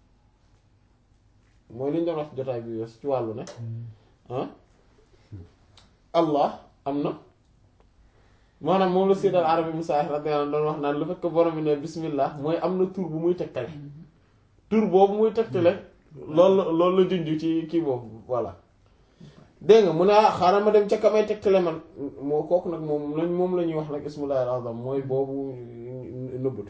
mooy li ñu doon wax ci jotaay bi wees ci wàllu ne ah allah am na maanaam moom la Sayyid al-Arabi Musa radiyallahu anhu doon wax naan lu fekk borom bi ne bismillah mooy am na tur bu muy tegtale tur boobu muy tegtale loolu la loolu la junj ci kii boobu voilà dégg nga mu ne ah xaaral ma dem ca kamay tegtale man moo kooku nag moom lañ moom la ñuy wax nag ismullahi al-azam mooy boobu nëbbatu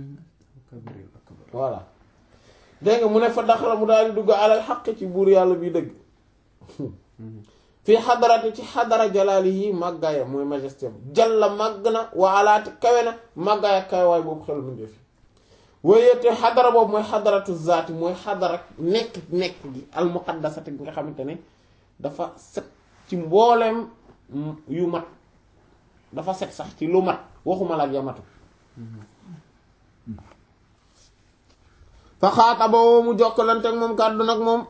voilà dégg nga mu ne fa daxala mu daal di dugg alal xaq ci buur yàlla bi dëgg fii xadarati ci xadara jalaali yi màggaaya mooy majesté jalla màgg na wa alaati kawe na màggaaya kawe waay boobu xel mu ndefi waaye te xadara boobu mooy xadaratu zaati mooy xadara nekk nekk gi al muqaddasati gi nga xamante ne dafa set ci mbooleem yu mat dafa set sax ci lu mat waxuma la ak ya matu fa xaataba woo mu jokkalante ak moom kàddu nag moom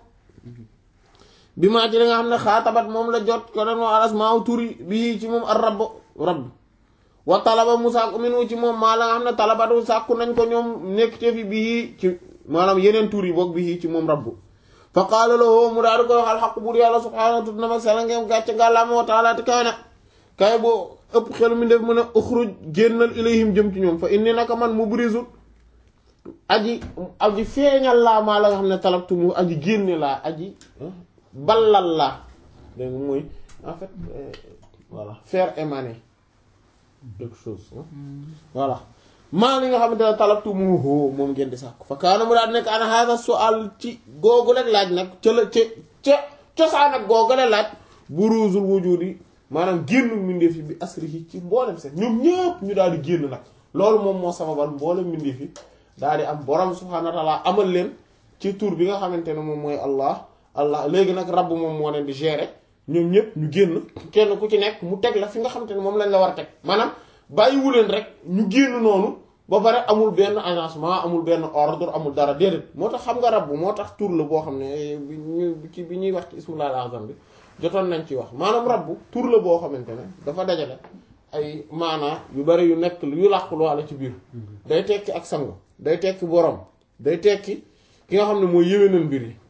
bi maa ci li nga xam ne xaatabat moom la jot ko den wa alas maaw turi bi ci moom ar rabb rabb wa talaba mu sàkku minu ci moom maa la nga xam ne talabatu sàkku nañ ko ñoom nekk te fi bii ci maanaam yeneen tur yi boog bii ci moom rabb fa qaala lahu mu daal di koy waxal xaq buur yàlla subhaanahu tut na mag sela ngeen gàcce ngàllaama wa taala te kaay na kaay boo ëpp xel mi def mën a uxruj génnal ilayhim jëm ci ñoom fa inni naka man mu brisut aji aji feeñal laa maa la nga xam ne talabtu mu aji génne laa aji ballal laa dégg nga mooy en fait voilà faire émaner quelque chose voilà maa li nga xamante ne talabtu mu hoo moom ngeen di sàkku fa kaana mu daal nekk ana hada su'al ci googu rek laaj nag ca la ca ca cosaan ak googu rek laaj buruzul wujudi maanaam génn mbindeef yi bi asrihi ci mboolem seen ñoom ñëpp ñu daal di génn nag loolu moom moo sababal mboolem mbindeef yi daal di am borom subhaanahu wa ta'ala amal leen ci tur bi nga xamante ne moom mooy allah allah léegi nag rabb moom moo leen di gérer ñoom ñëpp ñu génn kenn ku ci nekk mu teg la fi nga xamante ne moom lañ la war a teg maanaam bàyyiwu leen rek ñu génn noonu ba pare amul benn agencement amul benn ordre amul dara déedéet moo tax xam nga rabb moo tax tur la boo xam ne bi ñu ci bi ñuy wax ci ismul azam bi jotoon nañ ci wax maanaam rabb tur la boo xamante ne dafa dajale ay maanaa yu bari yu nekk yu làqu walla ci biir day tekki ak sangu day tekki borom day tekki ki nga xam ne mooy yéwénal mbir yi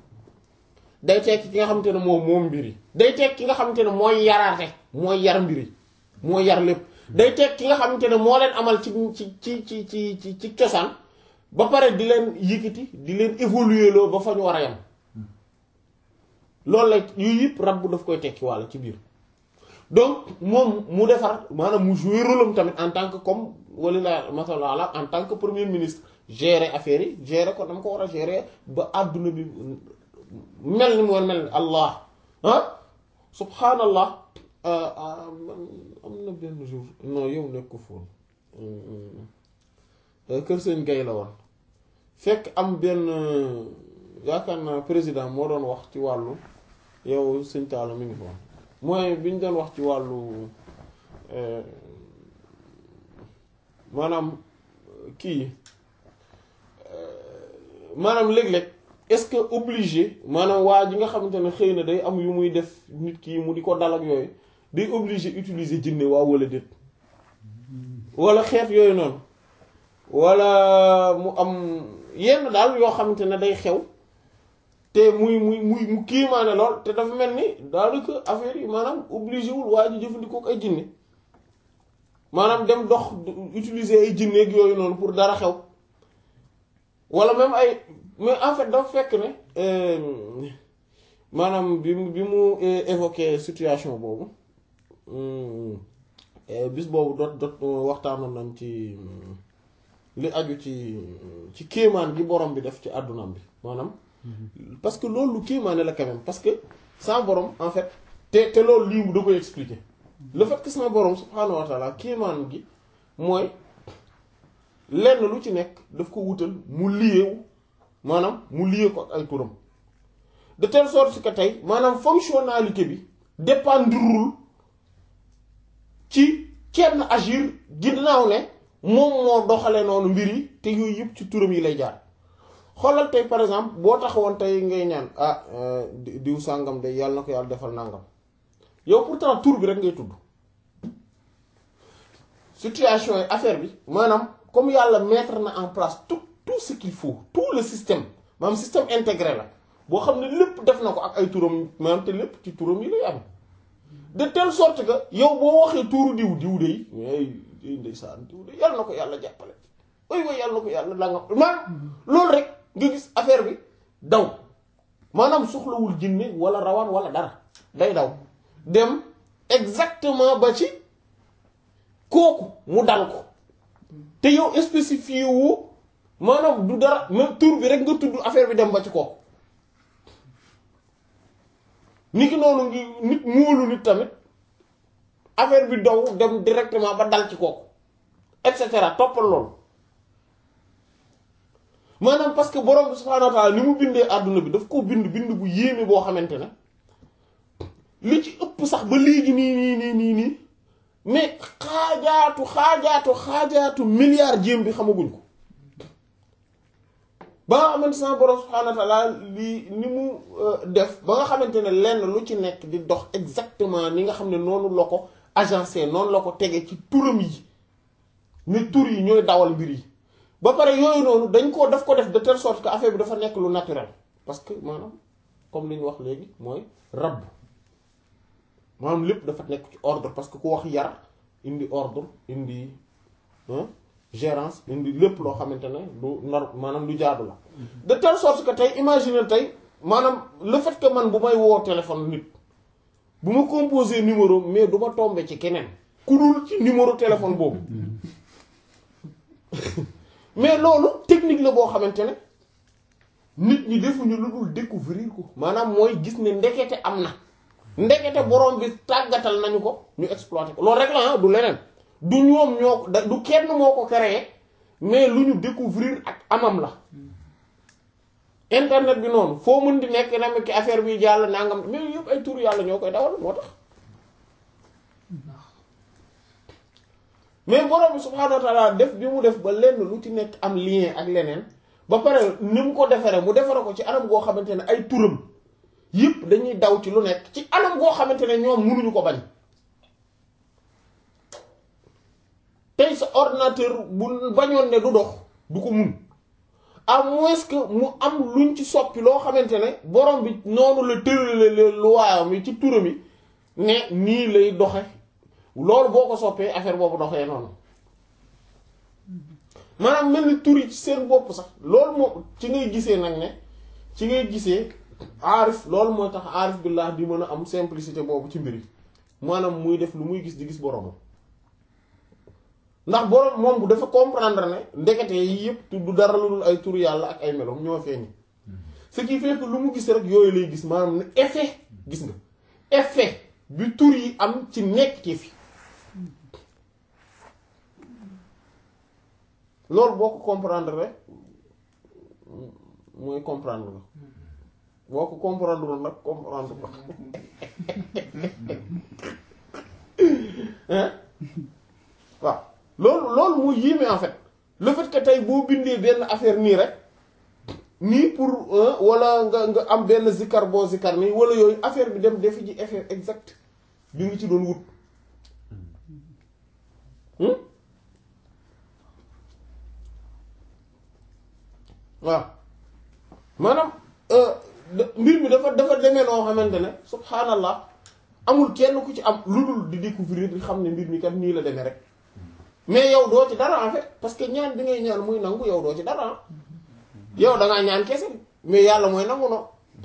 day tekki ki nga xamante ne moom moom mbir yi day tekki ki nga xamante ne mooy yaraate mooy yar mbir yi mooy yar lépp day tekki ki nga xamante ne moo leen amal ci ci ci ci ci ci ci cosaan ba pare di leen yëkkati di leen évoluer loo ba fa ñu war a yam loolu la yu yëpp rab bu daf koy tekki walla ci biir donc moom mu defar maanaam mu jouer rôle am tamit en tant que comme wala la masala en tant que premier ministre gérer affaire yi gérer ko dama ko war a gérer ba àdduna bi mel ni mu war mel ni allah ah subhanallah am na benn jour non yow nekk ko fóon kër sëñ gay la woon fekk am benn yaakaar naa président moo doon wax ci wàllu yow sëñ Talla mi ngi foon mooy bi ñu doon wax ci wàllu maanaam kii maanaam léeg-léeg est-ce que obligé maanaam waa ji nga xamante ne xëy na day am yu muy def nit ki mu di ko dal ak yooyu day obligé utiliser jinne waaw wala déet wala xeet yooyu noonu wala mu am yenn daal yoo xamante ne day xew te muy muy muy mu kiimaane lool te dafa mel ni daanaka affaire yi maanaam obligé wul waa ji jëfandikoo ay jinne maanaam dem dox utiliser ay jinne ak yooyu noonu pour dara xew wala même ay mais en fait dafa fekk ne maanaam bi mu bi mu évoqué situation boobu bis boobu dot dot waxtaanoon nañ ci li aju ci ci kéemaan gi borom bi def ci àddunaam bi maanaam parce que loolu lu kéemaane la quand même parce que sans borom en fait te te loolu lii da koy expliquer le fait que sans borom subhaanahu wa taala kéemaan gi mooy lenn lu ci nekk daf ko wutal mu liyeewu maanaam mu liyee ko ak ay turam de telle sorte que tey maanaam fonctionnalité bi dépendrul ci kenn agir ginnaaw ne moom moo doxale noonu mbir yi te yooyu yëpp ci turam yi lay jaar xoolal tey par exemple boo taxawoon tey ngay ñaan ah diw sàngam de yàlla na ko yàlla defal nàngam yow pourtant tur bi rek ngay tudd situation yi affaire bi maanaam comme yàlla mettre na en place tout tout ce qu'il faut tout le système maanaam système intégré la boo xam ne lépp def na ko ak ay turam maanaam te lépp ci turam yi lay am de telle sorte que yow boo waxee tuuru diw diw de yi mais ndeysaan diw de yàlla na ko yàlla jàppale way way yàlla na ko yàlla la nga maanaam loolu rek nga gis affaire bi daw maanaam soxlawul jinne wala rawaan wala dara day daw dem exactement ba ci kooku mu dal ko te yow spécifié wu maanaam du dara même tur bi rek nga tudd affaire bi dem ba ci kooku nit ki noonu ngi nit muulu nit tamit affaire bi daw dem directement ba dal ci kooku et cetera toppal loolu maanaam parce que borom bi subhaanahu wa ta'ala ni mu bindee àdduna bi daf ko bind bind bu yéeme boo xamante ne li ci ëpp sax ba léegi nii nii nii nii nii mais xaajaatu xaajaatu xaajaatu milliard jéem bi xamaguñ ko ba nga xamante sama borom subhaanahu wa ta'ala li ni mu def ba nga xamante ne lenn lu ci nekk di dox exactement ni nga xam ne noonu la ko agencé noonu la ko tege ci turam yi ne tur yi ñooy dawal mbir yi ba pare yooyu noonu dañ ko daf ko def de telle sorte que affaire bi dafa nekk lu naturel parce que maanaam comme li ñu wax léegi mooy rabb maanaam lépp dafa nekk ci ordre parce que ku wax yar indi ordre indi gérance indi lépp loo xamante ne du nor maanaam lu jaadu la de telle sorte que tey imaginer tey maanaam le fait que man bu may woo téléphone nit bu ma composé numéro mais du ma tomber ci keneen ku dul ci numéro téléphone boobu mais loolu technique la boo xamante ne nit ñi defuñu lu dul découvrir ko maanaam mooy gis ne ndekete am na ndekete borom bi tàggatal nañu ko ñu exploiter ko loolu rek la du leneen du ñoom ñoo da du kenn moo ko créé mais lu ñu découvrir ak amam la internet bi noonu foo mën di nekk na ki affaire bi jàll nangam mais yëpp ay tur yàlla ñoo koy dawal moo tax mais borom bi subhaanahu wa ta'ala def bi mu def ba lenn lu ci nekk am lien ak leneen ba pare ni mu ko defaree mu defare ko ci anam goo xamante ne ay turam yëpp dañuy daw ci lu nekk ci anam goo xamante ne ñoom mënuñu ko bañ tey sa ordinateur bu bañoon ne du dox du ko mun à moins que mu am luñ ci soppi loo xamante ne borom bi noonu la tërale lu waayam yi ci turam yi ne nii lay doxe loolu boo ko soppee affaire boobu doxee noonu maanaam mel ni tur yi ci seen bopp sax loolu moo ci ngay gisee nag ne ci ngay gisee aarif loolu mooy tax aarif billah di mën a am simplicité boobu ci mbir yi maanaam muy def lu muy gis di gis boromam ndax borom moom bu dafa comprendre ne ndekete yi yëpp du dara lu dul ay tur yàlla ak ay melom ñoo feeñ ce qui fait que lu mu gis rek yooyu lay gis maanaam ne effet gis nga effet bi tur yi am ci nekk ci fi loolu boo ko comprendre rek mooy comprendre la boo ko comprendre nag comprendre la waaw loolu loolu moo yéeme en fait le fait que tey boo bindee benn affaire nii rek nii pour wala nga nga am benn zikkar boo zikkar nii wala yooyu affaire bi dem defi ji effet exact bi nga ci doon wut waaw maanaam mbir mi dafa dafa demee noo xamante ne subhanallah amul kenn ku ci am lu dul di découvrir di xam ne mbir mi kat nii la demee rek mais yow doo ci dara en fait parce que ñaan bi ngay ñaan muy nangu yow doo ci dara yow da ngaa ñaan kese mais yàlla mooy nangu no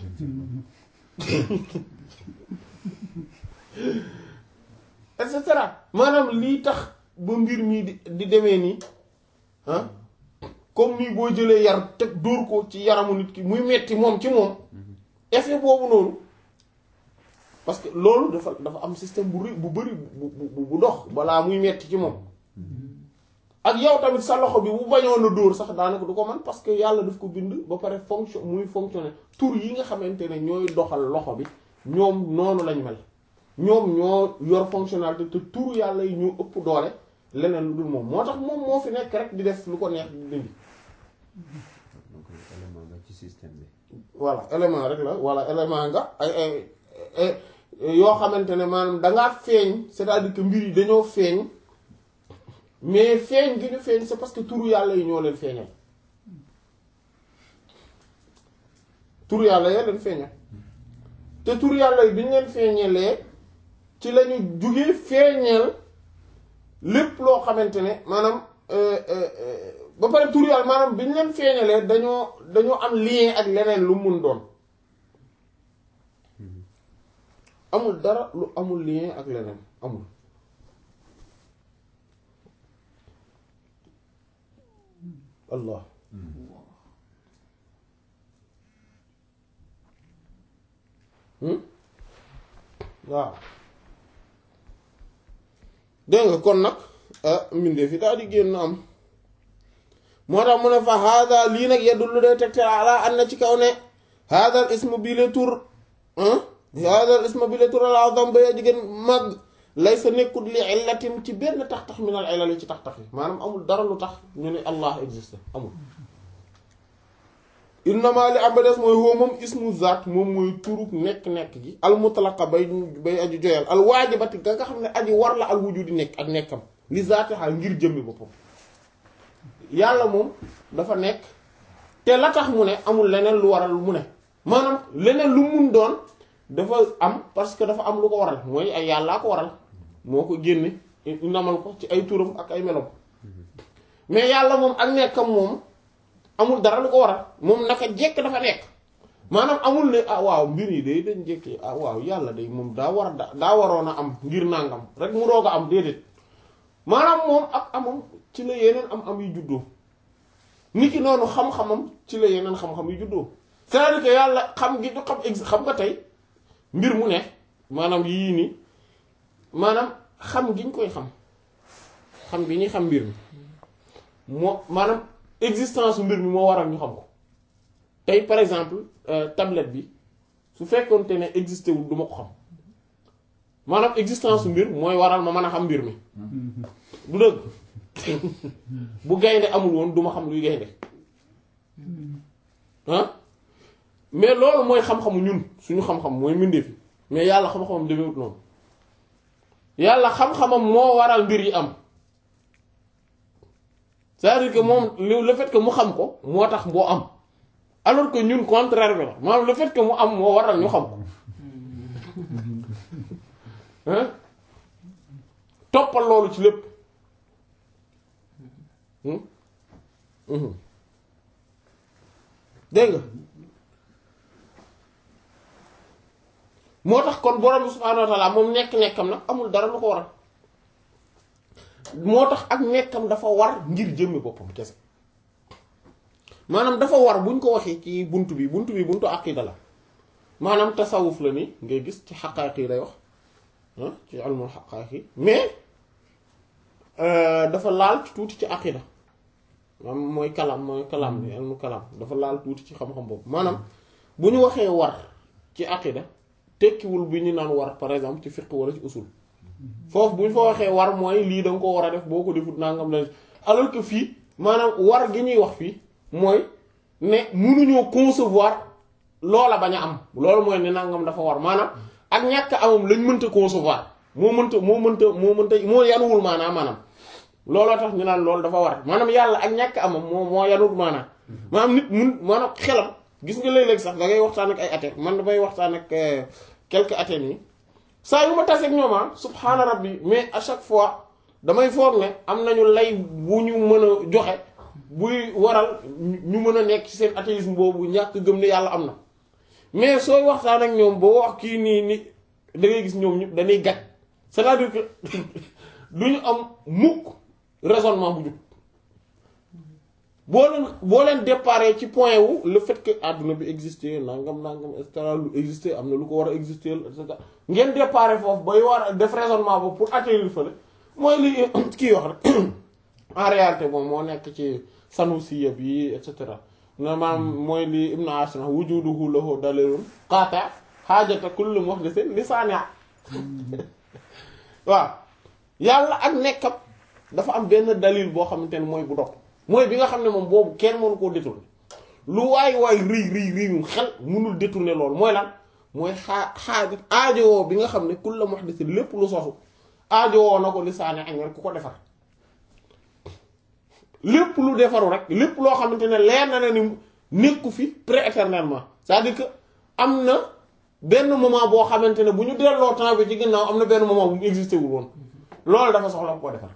et cetera maanaam lii tax ba mbir mii di di demee nii ah comme nii boo jëlee yar teg dóor ko ci yaramu nit ki muy metti moom ci moom effet boobu noonu parce que loolu dafa dafa am système bu bu bari bu bu bu dox balaa muy metti ci moom ak yow tamit sa loxo bi bu bañoon a dóor sax daanaka du ko man parce que yàlla daf ko bind ba pare fonction muy fonctionner tur yi nga xamante ne ñooy doxal loxo bi ñoom noonu lañ mel ñoom ñoo yor fonctionnalité te tur yàlla yi ñoo ëpp doole leneen lu dul moom moo tax moom moo fi nekk rek di def lu ko neex di dindi. donc élément nga ci système bi. voilà élément rek la walla élément nga ay ay yoo xamante ne maanaam dangaa feeñ c'est-à-dire que mbir yi dañoo feeñ mais feeñ gi ñu feeñ c'est parce que turu yàlla yi ñoo leen feeñal turu yàlla ya leen feeñal te turu yàlla yi bi ñu leen feeñalee ci lañu jugee feeñal lépp loo xamante ne maanaam euh, euh, euh, ba pare turu yàlla maanaam bi ñu leen feeñalee dañoo dañoo am lien ak leneen lu mun doon amul dara lu amul lien ak leneen amul allah hmm waaw dégg nga kon nag mbindee fi daal di génn am moo tax mu ne fa hada lii nag yedullu day tegte ala an na ci kaw ne hadal ismu bi le tur hadal ismu bi le tur al azam ba jigéen mag lay sa nekkut li illatin ci benn tax-tax min al illal yi ci tax-tax yi maanaam amul dara lu tax ñu ne allah existe amul innama li am ba des mooy woo moom ismu zaat moom mooy turuk nekk-nekk gi al mutlaqa bay bay aju joyal al waajibati ga nga xam ne aji war la al wujudi nekk ak nekkam li zaatiha ngir jëmmi boppam yàlla moom dafa nekk te la tax mu ne amul leneen lu waral mu ne maanaam leneen lu mun doon dafa am parce que dafa am lu ko waral mooy ay yàllaa ko waral moo ko génne namal ko ci ay turam ak ay melom mais yàlla moom ak nekkam moom amul dara lu ko waral moom naka jekk dafa nekk maanaam amul ne ah waaw mbir yi day dañ jekki ah waaw yàlla day moom daa war a daa waroon a am ngir nàngam rek mu doog a am déedéet maanaam moom ak amam ci la yeneen am am yu juddoo nit ki noonu xam-xamam ci la yeneen xam-xam yu juddoo c'est-à-dire que yàlla xam gi du xam ex xam nga tey mbir mu ne maanaam yii nii maanaam xam gi ñu koy xam xam gi ñuy xam mbir mi moo maanaam existence mbir mi moo waral ñu xam ko tey par exemple tablette bi su fekkoonte ne existé wul du ma ko xam maanaam existence mbir mooy waral ma mën a xam mbir mi du dëgg bu gaynde amul woon du ma xam luy gaynde ah mais loolu mooy xam-xamu ñun suñu xam-xam mooy mbindeef yi mais yàlla xam-xamam demewut noonu yàlla xam-xamam moo waral mbir yi am c'est-à-dire que moom le fait que mu xam ko moo tax boo am alors que ñun contraire bi la maanaam le fait que mu am moo waral ñu xam ko hein toppal loolu ci lépp dégg nga moo tax kon borom bi subhaanahu wa taala moom nekk-nekkam nag amul dara lu ko waral moo tax ak nekkam dafa war ngir jëmmi boppam kese maanaam dafa war buñ ko waxee ci bunt bi bunt bi buntu aqida la maanaam tasawuf la ni ngay gis ci xaqaaq yi lay wax ah ci almul xaqaaq yi mais dafa laal tuuti ci aqida maanaam mooy kalam mooy kalam bi almu kalam dafa laal tuuti ci xam-xam boobu maanaam bu ñu waxee war ci aqida tekkiwul bi ñu naan war par exemple ci fiqh wala ci usul foofu bu ñu fa waxee war mooy lii da nga ko war a def boo ko defut nangam la alors que fii maanaam war gi ñuy wax fii mooy ne mënuñoo concevoir loola bañ a am loolu mooy ne nangam dafa war maanaam ak ñàkk amam lañ mënta concevoir moo mënta moo mënta moo mënta moo yanuwul maanaam maanaam looloo tax ñu naan loolu dafa war maanaam yàlla ak ñàkk amam moo moo yanuwul maanaam maanaam nit mun maanaam xelam gis nga léeg-léeg sax da ngay waxtaan ak ay athées man damay waxtaan ak quelques athées yi saa yu ma taseeg ñoom ah subhaana rabbi mais à chaque fois damay foog ne am nañu lay bu ñu mën a joxe buy waral ñu mën a nekk ci seen athéisme boobu ñàkk gëm ne yàlla am na mais sooy waxtaan ak ñoom boo wax kii nii ni da ngay gis ñoom ñu dañuy gàcc c'est-à-dire que du ñu am mukk raisonnement bu jub boo leen boo leen déparé ci point wu le fait que àdduna bi exister nangam nangam et cetera lu exister am na lu ko war a exister et cetera ngeen déparé foofu bay war a def raisonnement boobu pour atterrir fële mooy li kii wax rek en réalité moom moo nekk ci Sanusiya bi et cetera maanaam mooy li Ibn Ashur wujuduhu lahu dalilun qati' haajata kulli muhdathin li saani' waaw yàlla ak nekkam dafa am benn dalil boo xamante ne mooy bu dog mooy bi nga xam ne moom boobu kenn mënu koo détourner lu waay waay rëy rëy rëy xel mënul détourner loolu mooy lan mooy xaa xaaji aajowoo bi nga xam ne kullu muhdathin lépp lu sosu aajowoo na ko li saani ak ku ko defar lépp lu defaru rek lépp loo xamante ne leer na ne ni nekku fi prééternellement c'est-à-dire que am na benn moment boo xamante ne bu ñu delloo temps bi ci ginnaaw am na benn moment bu mu existé wul woon loolu dafa soxla ko defar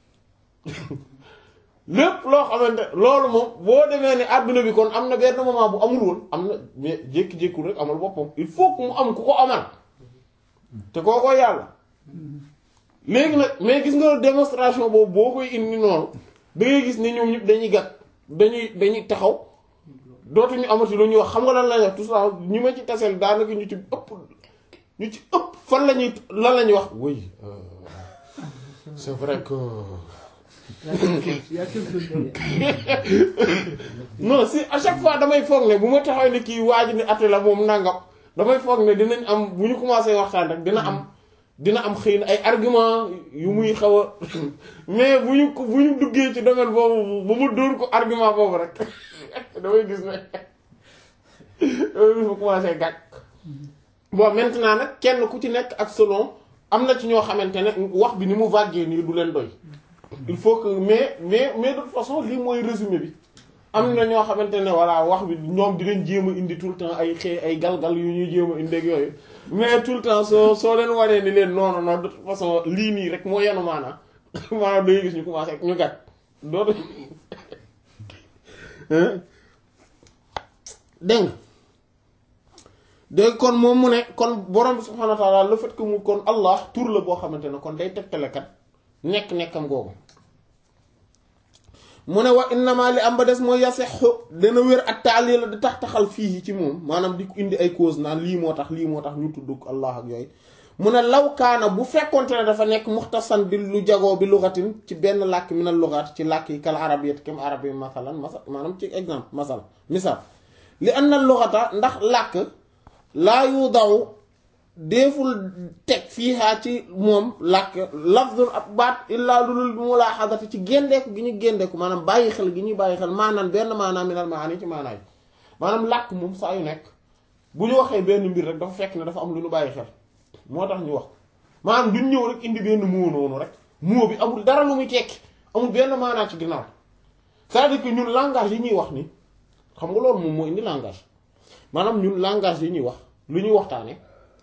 lépp loo xamante loolu moom boo demee ne àdduna bi kon am na benn moment bu amul woon am na mais jékki-jékkul rek amal boppam il faut que mu am ku ko amal te koo koy yàlla léegi nag mais gis nga démonstration boobu boo koy indi noonu da ngay gis ne ñoom ñëpp dañuy gàtt dañuy dañuy taxaw dootuñu amati lu ñuy wax xam nga lan la ñuy wax tout ça ñi ma ci taseel daanaka ñu ci ëpp ñu ci ëpp fan la ñuy lan la ñuy wax oui c'est vrai que Il y a quelque chose derrière. non si à chaque fois damay foog ne bu ma taxaw ne kii waaj ni ate la moom nangam damay foog ne dinañ am bu ñu commencé waxtaan rek dina am dina am xëy na ay argument yu muy xaw a mais bu ñu ko bu ñu duggee ci domaine boobu ba mu dóor ko argument boobu rek damay gis ne damay gis mu commencé gàcc bon maintenant nag kenn ku ci nekk ak selon am na ci ñoo xamante ne wax bi ni mu vagué nii du leen doy il faut que mais mais mais de toute façon lii mooy résumé bi am na ñoo xamante ne voilà wax bi ñoom dinañ jéem a indi tout le temps ay xee ay galgal yu ñuy jéem a indi ak yooyu mais tout le temps soo soo leen waree ni leen non non non de toute façon lii nii rek moo yenu maanaam maanaam day gis ñu commencé ñu gàtt dootu dégg nga dégg kon moom mu ne kon borom bi subhanahu wa ta'ala le fait que mu kon Allah tur la boo xamante ne kon day tegtale kat nekk-nekkam googu mu ne wa innama li am ba des mooy yasexu dana wér ak taali la di tax taxal fii ci moom maanaam di ko indi ay cause naan lii moo tax lii moo tax ñu tudd Allah ak yooyu mu ne law kaana bu fekkonte ne dafa nekk muxtasan bi lu jagoo bi lugatin ci benn làkk minal lugat ci làkk yi kal arabiyat kem arab yi masalan masal maanaam ci exemple masal misal li an na lugata ndax làkk laa yu daw deeful teg fiihaa ci moom làkk lafdun ab baat illaa lulul bi mu laa xadati ci géndeeku gi ñu géndeeku maanaam bàyyi xel gi ñuy bàyyi xel maanaam benn maanaam minal maani ci maanaay maanaam làkk moom saa yu nekk bu ñu waxee benn mbir rek dafa fekk ne dafa am lu ñu bàyyi xel moo tax ñu wax maanaam duñ ñëw rek indi benn moo noonu rek moo bi amul dara lu muy tekki amul benn maanaa ci ginnaaw c'est-à-dire que ñun langage yi ñuy wax ni xam nga loolu moom moo indi langage maanaam ñun langage yi ñuy wax lu ñuy waxtaane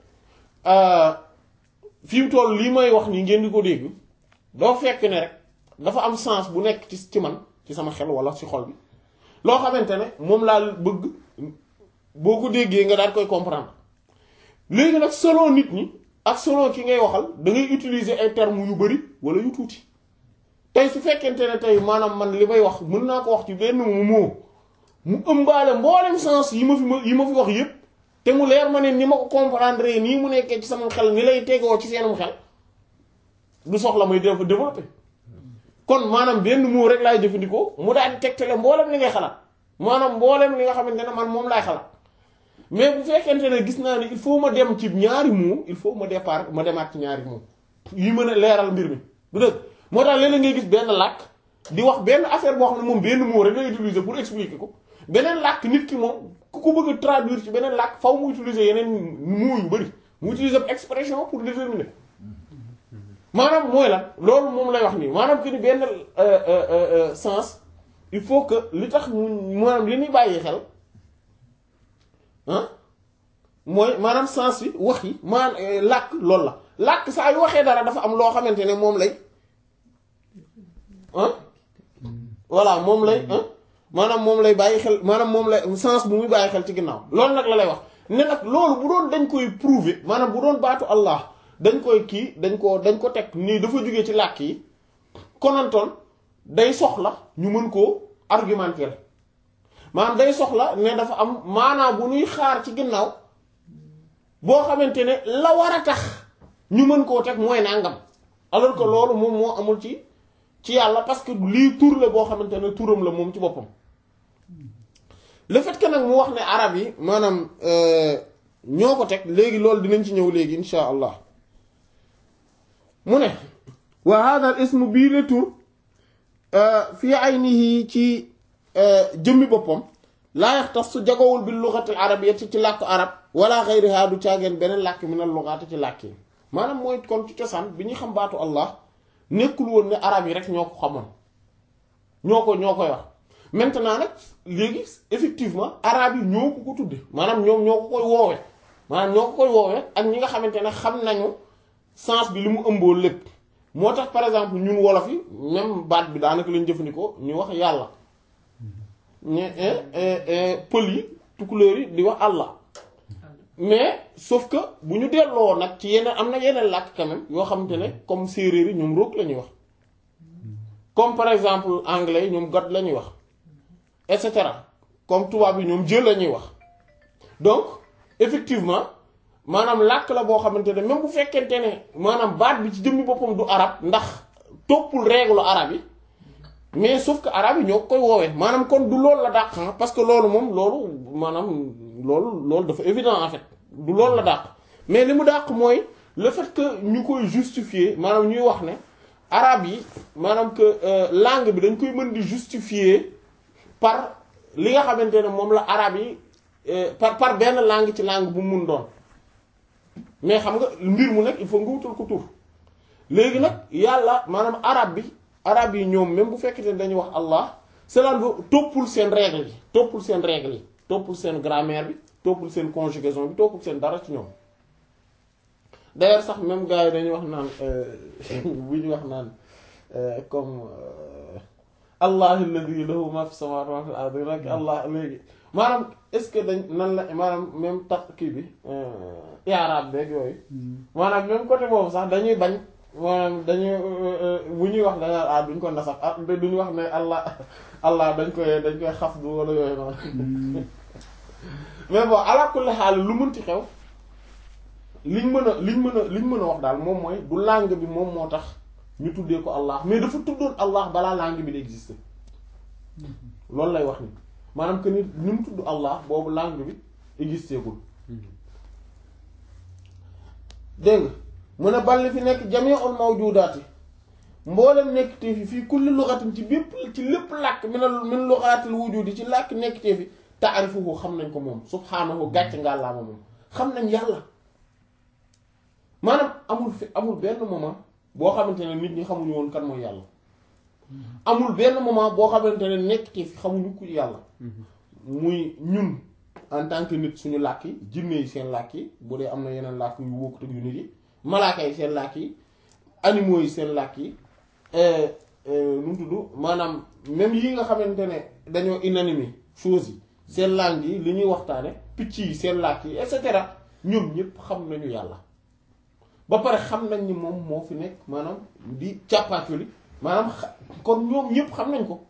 fi mu toll lii may wax nii ngeen di ko dégg doo fekk ne rek dafa am sens bu nekk ci ci man ci sama xel wala ci xol bi loo xamante ne moom laa bëgg boo ko déggee nga daal koy comprendre léegi nag selon nit ñi ak selon ki ngay waxal da ngay utiliser ay termes yu bari wala yu tuuti tey su fekkente ne tey maanaam man li may wax mën naa ko wax ci benn moo mu ëmbaale mboolem sens yi ma fi ma yi ma fi wax yépp te mu leer ma ne ni ma ko comprendre nii mu nekkee ci sama xel ni lay tegoo ci seenum xel du soxla may def développer kon maanaam benn mot rek laay jëfandikoo mu daal di tegtale mboolem li ngay xalaat maanaam mboolem li nga xamante ne man moom laay xalaat mais bu fekkente ne gis naa ni il faut ma dem ci ñaari mots il faut ma départ ma demaat ci ñaari mots yi mën a leeral mbir mi du dëgg moo tax léeg-léeg ngay gis benn làkk di wax benn affaire boo xam ne moom benn mot rek lay utiliser pour expliquer ko beneen làkk nit ki moom ku ko bëgg a traduire ci beneen làkk faw mu utiliser yeneen mots yu bari mu utiliser expression pour déterminer maanaam mooy lan loolu moom lay wax nii maanaam que ni benn sens il faut que li tax maanaam li ñuy bàyyi xel ah mooy maanaam sens yi wax yi maanaam làkk loolu la làkk saa yu waxee dara dafa am loo xamante ne moom lay ah voilà moom lay ah maanaam moom lay bàyyi xel maanaam moom lay sens bu muy bàyyi xel ci ginnaaw loolu nag la lay wax ne nag loolu bu doon dañ koy prouver maanaam bu doon baatu Allah dañ koy kii dañ ko dañ ko teg nii dafa jógee ci làkk yi konantoon day soxla ñu mën koo argumenter maanaam day soxla ne dafa am maanaam bu ñuy xaar ci ginnaaw boo xamante ne la war a tax ñu mën koo teg mooy nangam alors que loolu moom moo amul ci ci yàlla parce que lii tur la boo xamante ne turam la moom ci boppam le fait que nag mu wax ne arab yi maanaam ñoo ko teg léegi loolu dinañ ci ñëw léegi insha allah mu ne wa hada al ismu bii le tur fii aynihi ci jëmmi boppam laa yaxtassu jagowul bi lughati al arabiyyati ci làkku arab wala ghayriha du caageen beneen làkk min al lughati ci làkk yi maanaam mooy kon ci cosaan bi ñuy xam baatu allah nekkul woon ne arab yi rek ñoo ko xamoon ñoo ko ñoo koy wax maintenant nag léegi effectivement arabe yi ñoo ko ko tudde maanaam ñoom ñoo ko koy woowe maanaam ñoo ko koy woowe ak ñi nga xamante ne xam nañu sens bi li mu ëmboo lépp moo tax par exemple ñun wolof yi même baat bi daanaka lañ jëfandikoo ñu wax yàlla ñu pël yi tukulóor yi di wax Allah mais sauf que bu ñu delloo nag ci yeneen am na yeneen làkk quand même yoo xamante ne comme séeréer yi ñoom roog la ñuy wax comme par exemple anglais yi ñoom god la ñuy wax et cetera comme tubaab yi ñoom jël la ñuy wax donc effectivement maanaam làkk la boo xamante ne même bu fekkente ne maanaam baat bi ci jëmmi boppam du arab ndax toppul règle arab yi mais sauf que arab yi ñoo koy woowee maanaam kon du loolu la dàq parce que loolu moom loolu maanaam loolu loolu dafa évident en fait du loolu la dàq mais li mu dàq mooy le fait que ñu koy justifier maanaam ñuy wax ne arab yi maanaam que langue bi dañ koy mën di justifier par li nga xamante ne moom la arab yi par par benn langue ci langue bu mun doon mais xam nga mbir mu nekk il faut nga wutal ko tur léegi nag yàlla maanaam arab bi arab yi ñoom même bu fekkee ne dañuy wax Allah cela veut toppul seen règle yi toppul seen règle yi toppul seen grammaire bi toppul seen conjugaison bi toppul seen dara ci ñoom d'ailleurs sax même gars yi dañuy wax naan bu ñu wax naan comme Allah alladhi lahu ma fi samawati wa ma fil ardi rek Allah léegi maanaam est-ce que dañ nan la maanaam même tax kii bi i'rab beeg yooyu maanaam même côté boobu sax dañuy bañ maanaam dañuy bu ñuy wax dañaa ah duñ ko nasaf ah duñu wax ne Allah Allah dañ koy dañ koy xaf du wala yooyu noonu mais bon ala kulli xaal lu mënti xew liñ mën a liñ mën a liñ mën a wax daal moom mooy du langue bi moom moo tax ñu tuddee ko Allah mais dafa tuddoon Allah balaa langue bi di exister loolu lay wax ni maanaam que ni ni mu tudd Allah boobu langue bi existé gul dégg nga mu ne balli fi nekk jami'ul mawjudaati mboolem nekk te fi fii kulli lughatin ci bépp ci lépp làkk min min lughatil wujudi ci làkk nekk te fi ta'rifuhu xam nañ ko moom subhaanahu gàcc ngàllaama moom xam nañ yàlla maanaam amul fi amul benn moment boo xamante ne nit ñi xamuñu woon kan mooy yàlla amul benn moment boo xamante ne nekk te fi xamuñu ku yàlla muy ñun en tant que nit suñu làkk yi jinne yi seen làkk yi bu dee am na yeneen làkk yu bokkut ak yu nit yi malaaka yi seen làkk yi animaux yi seen làkk yi nu mu tudd maanaam même yi nga xamante ne dañoo inanimé choses yi seen langue yi li ñuy waxtaane picc yi seen làkk yi et cetera ñoom ñëpp xam nañu yàlla ba pare xam nañ ni moom moo fi nekk maanaam di càppaaculi maanaam kon ñoom ñëpp xam nañ ko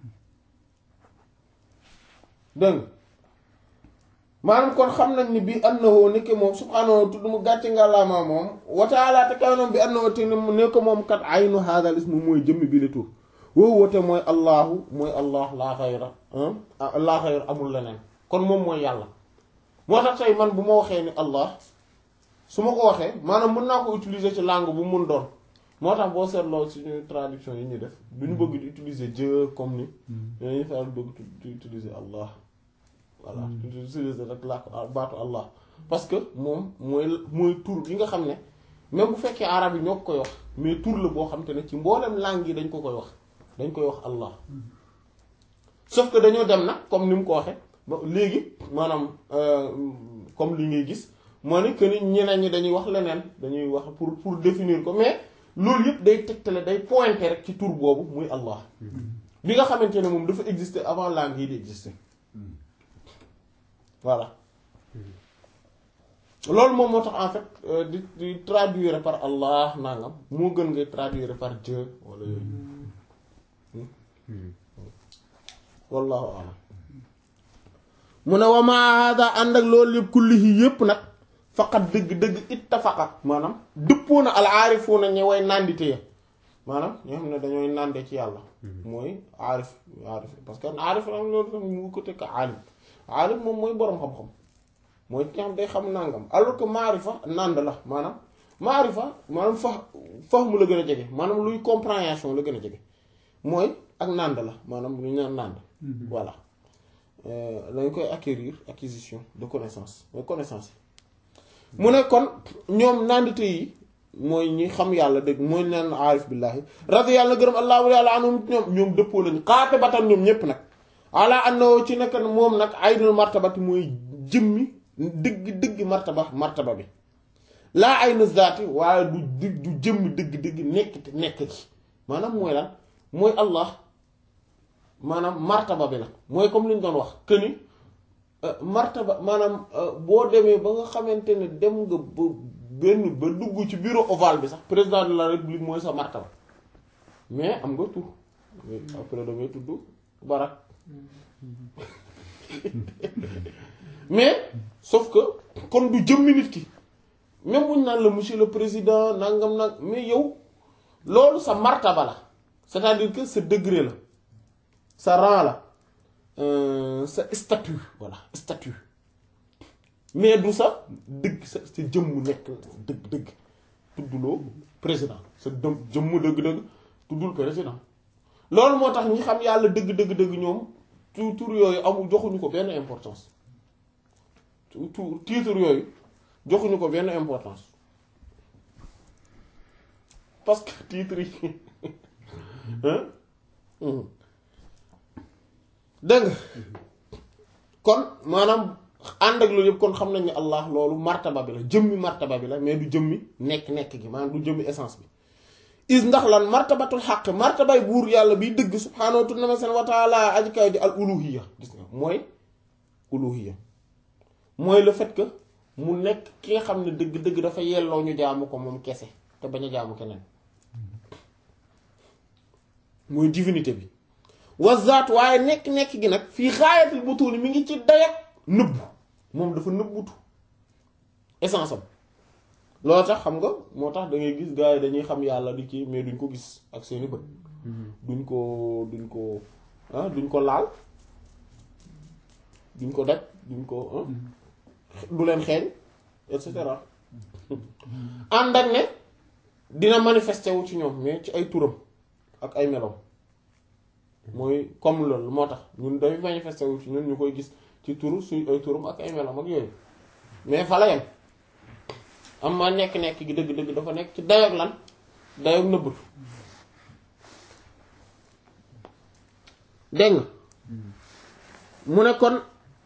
dégg maanaam kon xam nañ ni bi annahu nekk moom subhaanahu tudd mu gàcce nga laamaa moom wa ta'ala te kawnoom bi annahu te nekk moom kat aynu hadal ismu mooy jëmmi bi la tur woowu woote mooy allahu mooy allah laa xayra laa xayra amul leneen kon moom mooy yàlla moo tax tey man bu ma waxee ni allah su ma ko waxee maanaam mën naa ko utiliser ci langue bu mun doon moo tax boo seetloo suñu traduction yi ñuy def du ñu bëgg di utiliser Dieu comme ni dañuy faral bëgg di utiliser allah voilà utiliser rek laa ko baatu allah parce que moom mooy mooy tur bi nga xam ne même bu fekkee arab yi ñoo ko koy wax mais tur la boo xam te ne ci mboolem langue yi dañ ko koy wax dañ koy wax allah sauf que dañoo dem nag comme ni mu ko waxee ba léegi maanaam comme li ngay gis moo ne que ni ñeneen ñi dañuy wax leneen dañuy wax pour pour définir ko mais loolu yëpp day tegtale day pointer rek ci tur boobu muy allah bi nga xamante ne moom dafa exister avant langue yi di exister voilà loolu moom moo tax en fait di di traduire par allah nangam moo gën ngay traduire par Dieu wala yooyu wallahu a'lam mu ne wa ma hada ànd ak loolu yëpp kullihi yëpp nag faqat dëgg-dëgg ittafaqa maanaam dëppoo na al aarifuuna ñe way nandite ya maanaam ñoo xam ne dañooy nande ci yàlla mooy aarif aarif parce que aarif am loolu tam mu ko tekk aalim aalim moom mooy boroom xam-xam mooy ki nga xam day xam nangam alors que maarifa nand la maanaam maarifa maanaam fa fahmu la gën a jege maanaam luy compréhension la gën a jege mooy ak nand la maanaam lu ñu naan nand voilà dañ koy acquérir acquisition de connaissance mooy connaissance yi mu ne kon ñoom nandite yi mooy ñi xam yàlla dëgg mooy naan aarif billahi radi yàlla gërëm allahu yàlla anum ñoom ñoom dëppoo lañu xaate batan ñoom ñépp nag ala annahu ci nekk moom nag aynul martabati mooy jëmmi dëgg dëgg martaba martaba bi laa aynu zaati waaye du du du jëmmi dëgg dëgg nekk te nekk gi maanaam mooy lan mooy allah maanaam martaba bi la mooy comme li ñu doon wax que ni martaba maanaam boo demee ba nga xamante ne dem nga ba benn ba dugg ci bureau ovale bi sax président de la république mooy sa martaba mais am nga tur après da ngay tudd barak mais sauf que kon du jëmmi nit ki même buñ naan la monsieur le président nangam nag mais yow loolu sa martaba la c'est-à-dire que sa degré la sa rang la sa statut voilà statut mais du sa dëgg sa sa jëmmu nekk dëgg dëgg tudduloo président sa dëm jëmmu dëgg-dëgg tuddul président loolu moo tax ñi xam yàlla dëgg dëgg dëgg ñoom tu tur yooyu amul joxuñu ko benn importance tu titre yooyu joxuñu ko benn importance parce que titre yi dégg nga kon maanaam ànd ak loolu yëpp kon xam nañ ne allah loolu martaba bi la jëmmi martaba bi la mais du jëmmi nekk-nekk gi maanaam du jëmmi essence bi is ndax lan martabatul xaq martabay buur yàlla biy dëgg subhaanahu wa taala aji kaw di al uluhiya gis nga mooy uluhiya mooy le fait que mu nekk ki nga xam ne dëgg-dëgg dafa yelloo ñu jaamu ko moom kese te bañ a jaamu keneen mooy divinité bi wazaat waaye nekk-nekk gi nag fii xaayatul butuuni mi ngi ci dayak nëbbu moom dafa nëbbutu essence am loolu tax xam nga moo tax da ngay gis gars yi dañuy xam yàlla di ci mais duñ ko gis ak seeni bët duñ ko duñ ko ah duñ ko laal duñ ko daj duñ ko du leen xeeñ et cetera ànd ak ne dina manifesté wu ci ñoom mais ci ay turam ak ay meloom mooy comme loolu moo tax ñun dafay manifesté wu ci ñun ñu koy gis ci turu suñ ay turam ak ay meloom ak yooyu mais fa la yem am ma nekk-nekk gi dëgg-dëgg dafa nekk ci dayoog lan dayoog nëbbatu dégg nga mu ne kon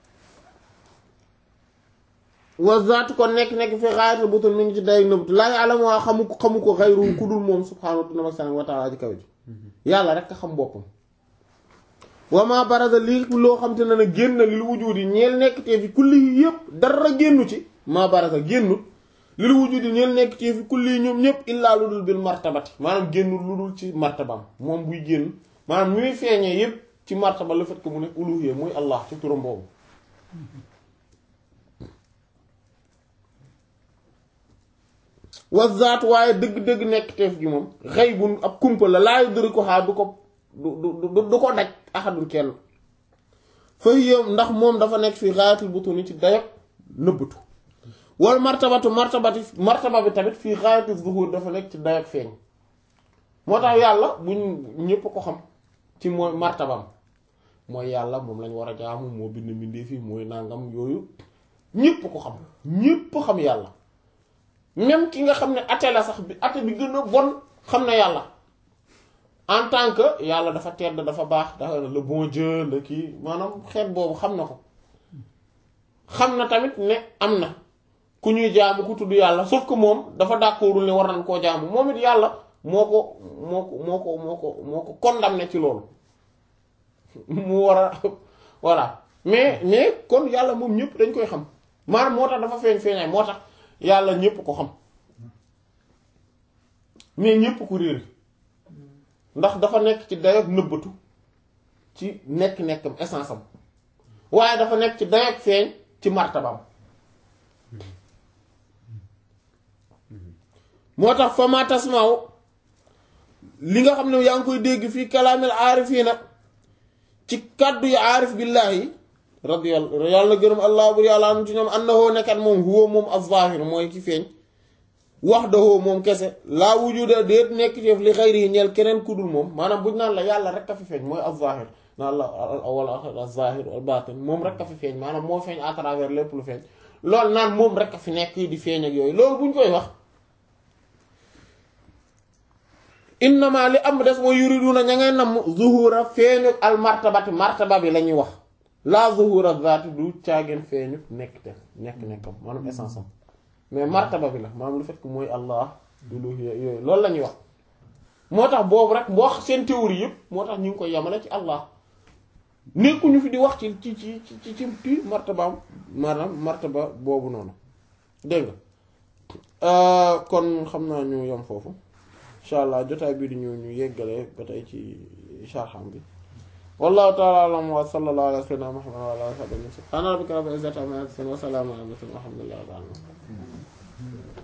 wazaatu kon nekk-nekk fi xaayatal butul mi ngi ci dayoog nëbbatu laa ya'lamu waa xamu ko xamu ko xayru ku dul moom subhaanahu wa ta'ala ji kaw ji yàlla rek a xam boppam wama baraza lii loo xam te ne na génn lil wujudi ñeel nekk tee fi kulli yëpp dara génnu ci ma baraza génnut lil wujudi ñeel nekk tee fi kulli ñoom ñëpp illaa lu dul bil martabati maanaam génnul lu dul ci martabam moom buy génn maanaam ñuy feeñee yëpp ci martaba le fait que mu nekk uluhiyya muy allah ci turam boobu wazaat waaye dëgg-dëgg nekk teef gi moom xëy bu ab kumpa la laayu dëri ko xaar du ko du du du ko daj axadul kenn fa yéem ndax moom dafa nekk fi xaayatul butuni ci dayog nëbbatu wal martabatu martabati martaba bi tamit fii xaayatul zuhur dafa nekk ci dayog feeñ moo tax yàlla buñ ñépp ko xam ci mooy martabam mooy yàlla moom lañ war a jaamu moo bind mbindee fii mooy nangam yooyu ñépp ko xam ñépp xam yàlla même ki nga xam ne ate la sax bi ate bi gën a bon xam na yàlla en tant que yàlla dafa tedd dafa baax dafa le bon Dieu la kii maanaam xeet boobu xam na ko xam na tamit ne am na ku ñuy jaamu ku tudd yàlla sauf que moom dafa d'accordul ne war nañ koo jaamu moom it yàlla moo ko moo ko moo ko moo ko moo ko condamné ci loolu mu war a voilà mais mais kon yàlla moom ñëpp dañ koy xam maanaam moo tax dafa feeñ feeñaay moo tax yàlla ñëpp ko xam mais ñëpp ko réer ndax dafa nekk ci dayoog nëbbatu ci nekk-nekkam essence am waaye dafa nekk ci dayoog feeñ ci martabam moo tax fa ma tasmaaw li nga xam ne yaa ngi koy dégg fii kalaamil aarifiina ci kàddu yu aarif billaahi radiyallahu yàlla gërëm allah bur yàlla anu ci ñoom annahu nekkat moom huwa moom az-zaahir mooy ki feeñ wahdahu moom kese laa wujuda déet nekk ci li xayri ñeel keneen ku dul moom maanaam buñ naan la yàlla rek a fi feeñ mooy az-zaahir naan la al awwal az-zaahir wal baatin moom rek a fi feeñ maanaam moo feeñ à travers lépp lu feeñ loolu naan moom rek a fi nekk di feeñ ak yooyu loolu buñ koy wax innama li am des mooy yuriduna ña ngay namm zuhura feeñu al martabati martaba bi la ñuy wax la zuhura zaati du caageen feeñu nekk te nekk nekkam maanaam essence am mais martaba bi la maanaam lu fait que mooy allah uluhiyya yooyu loolu la ñuy wax moo tax boobu rek boo wax seen théorie yëpp moo tax ñu ngi koy yamale ci allah nekkuñu fi di wax ci ci ci ci ci ci martabaam maanaam martaba boobu noonu dégg nga kon xam naa ñu yam foofu incha allah jotaay bii di ñu ñu yeggale ba tey ci sharham bi wallahu ta'ala a'lam wa sallallahu ala sayyidina muhammad wa ala alihi wa sahbihi subhana rabbika rabbil izzati amma yasifun wa salamun ala al mursalin walhamdulillahi rabbil alamin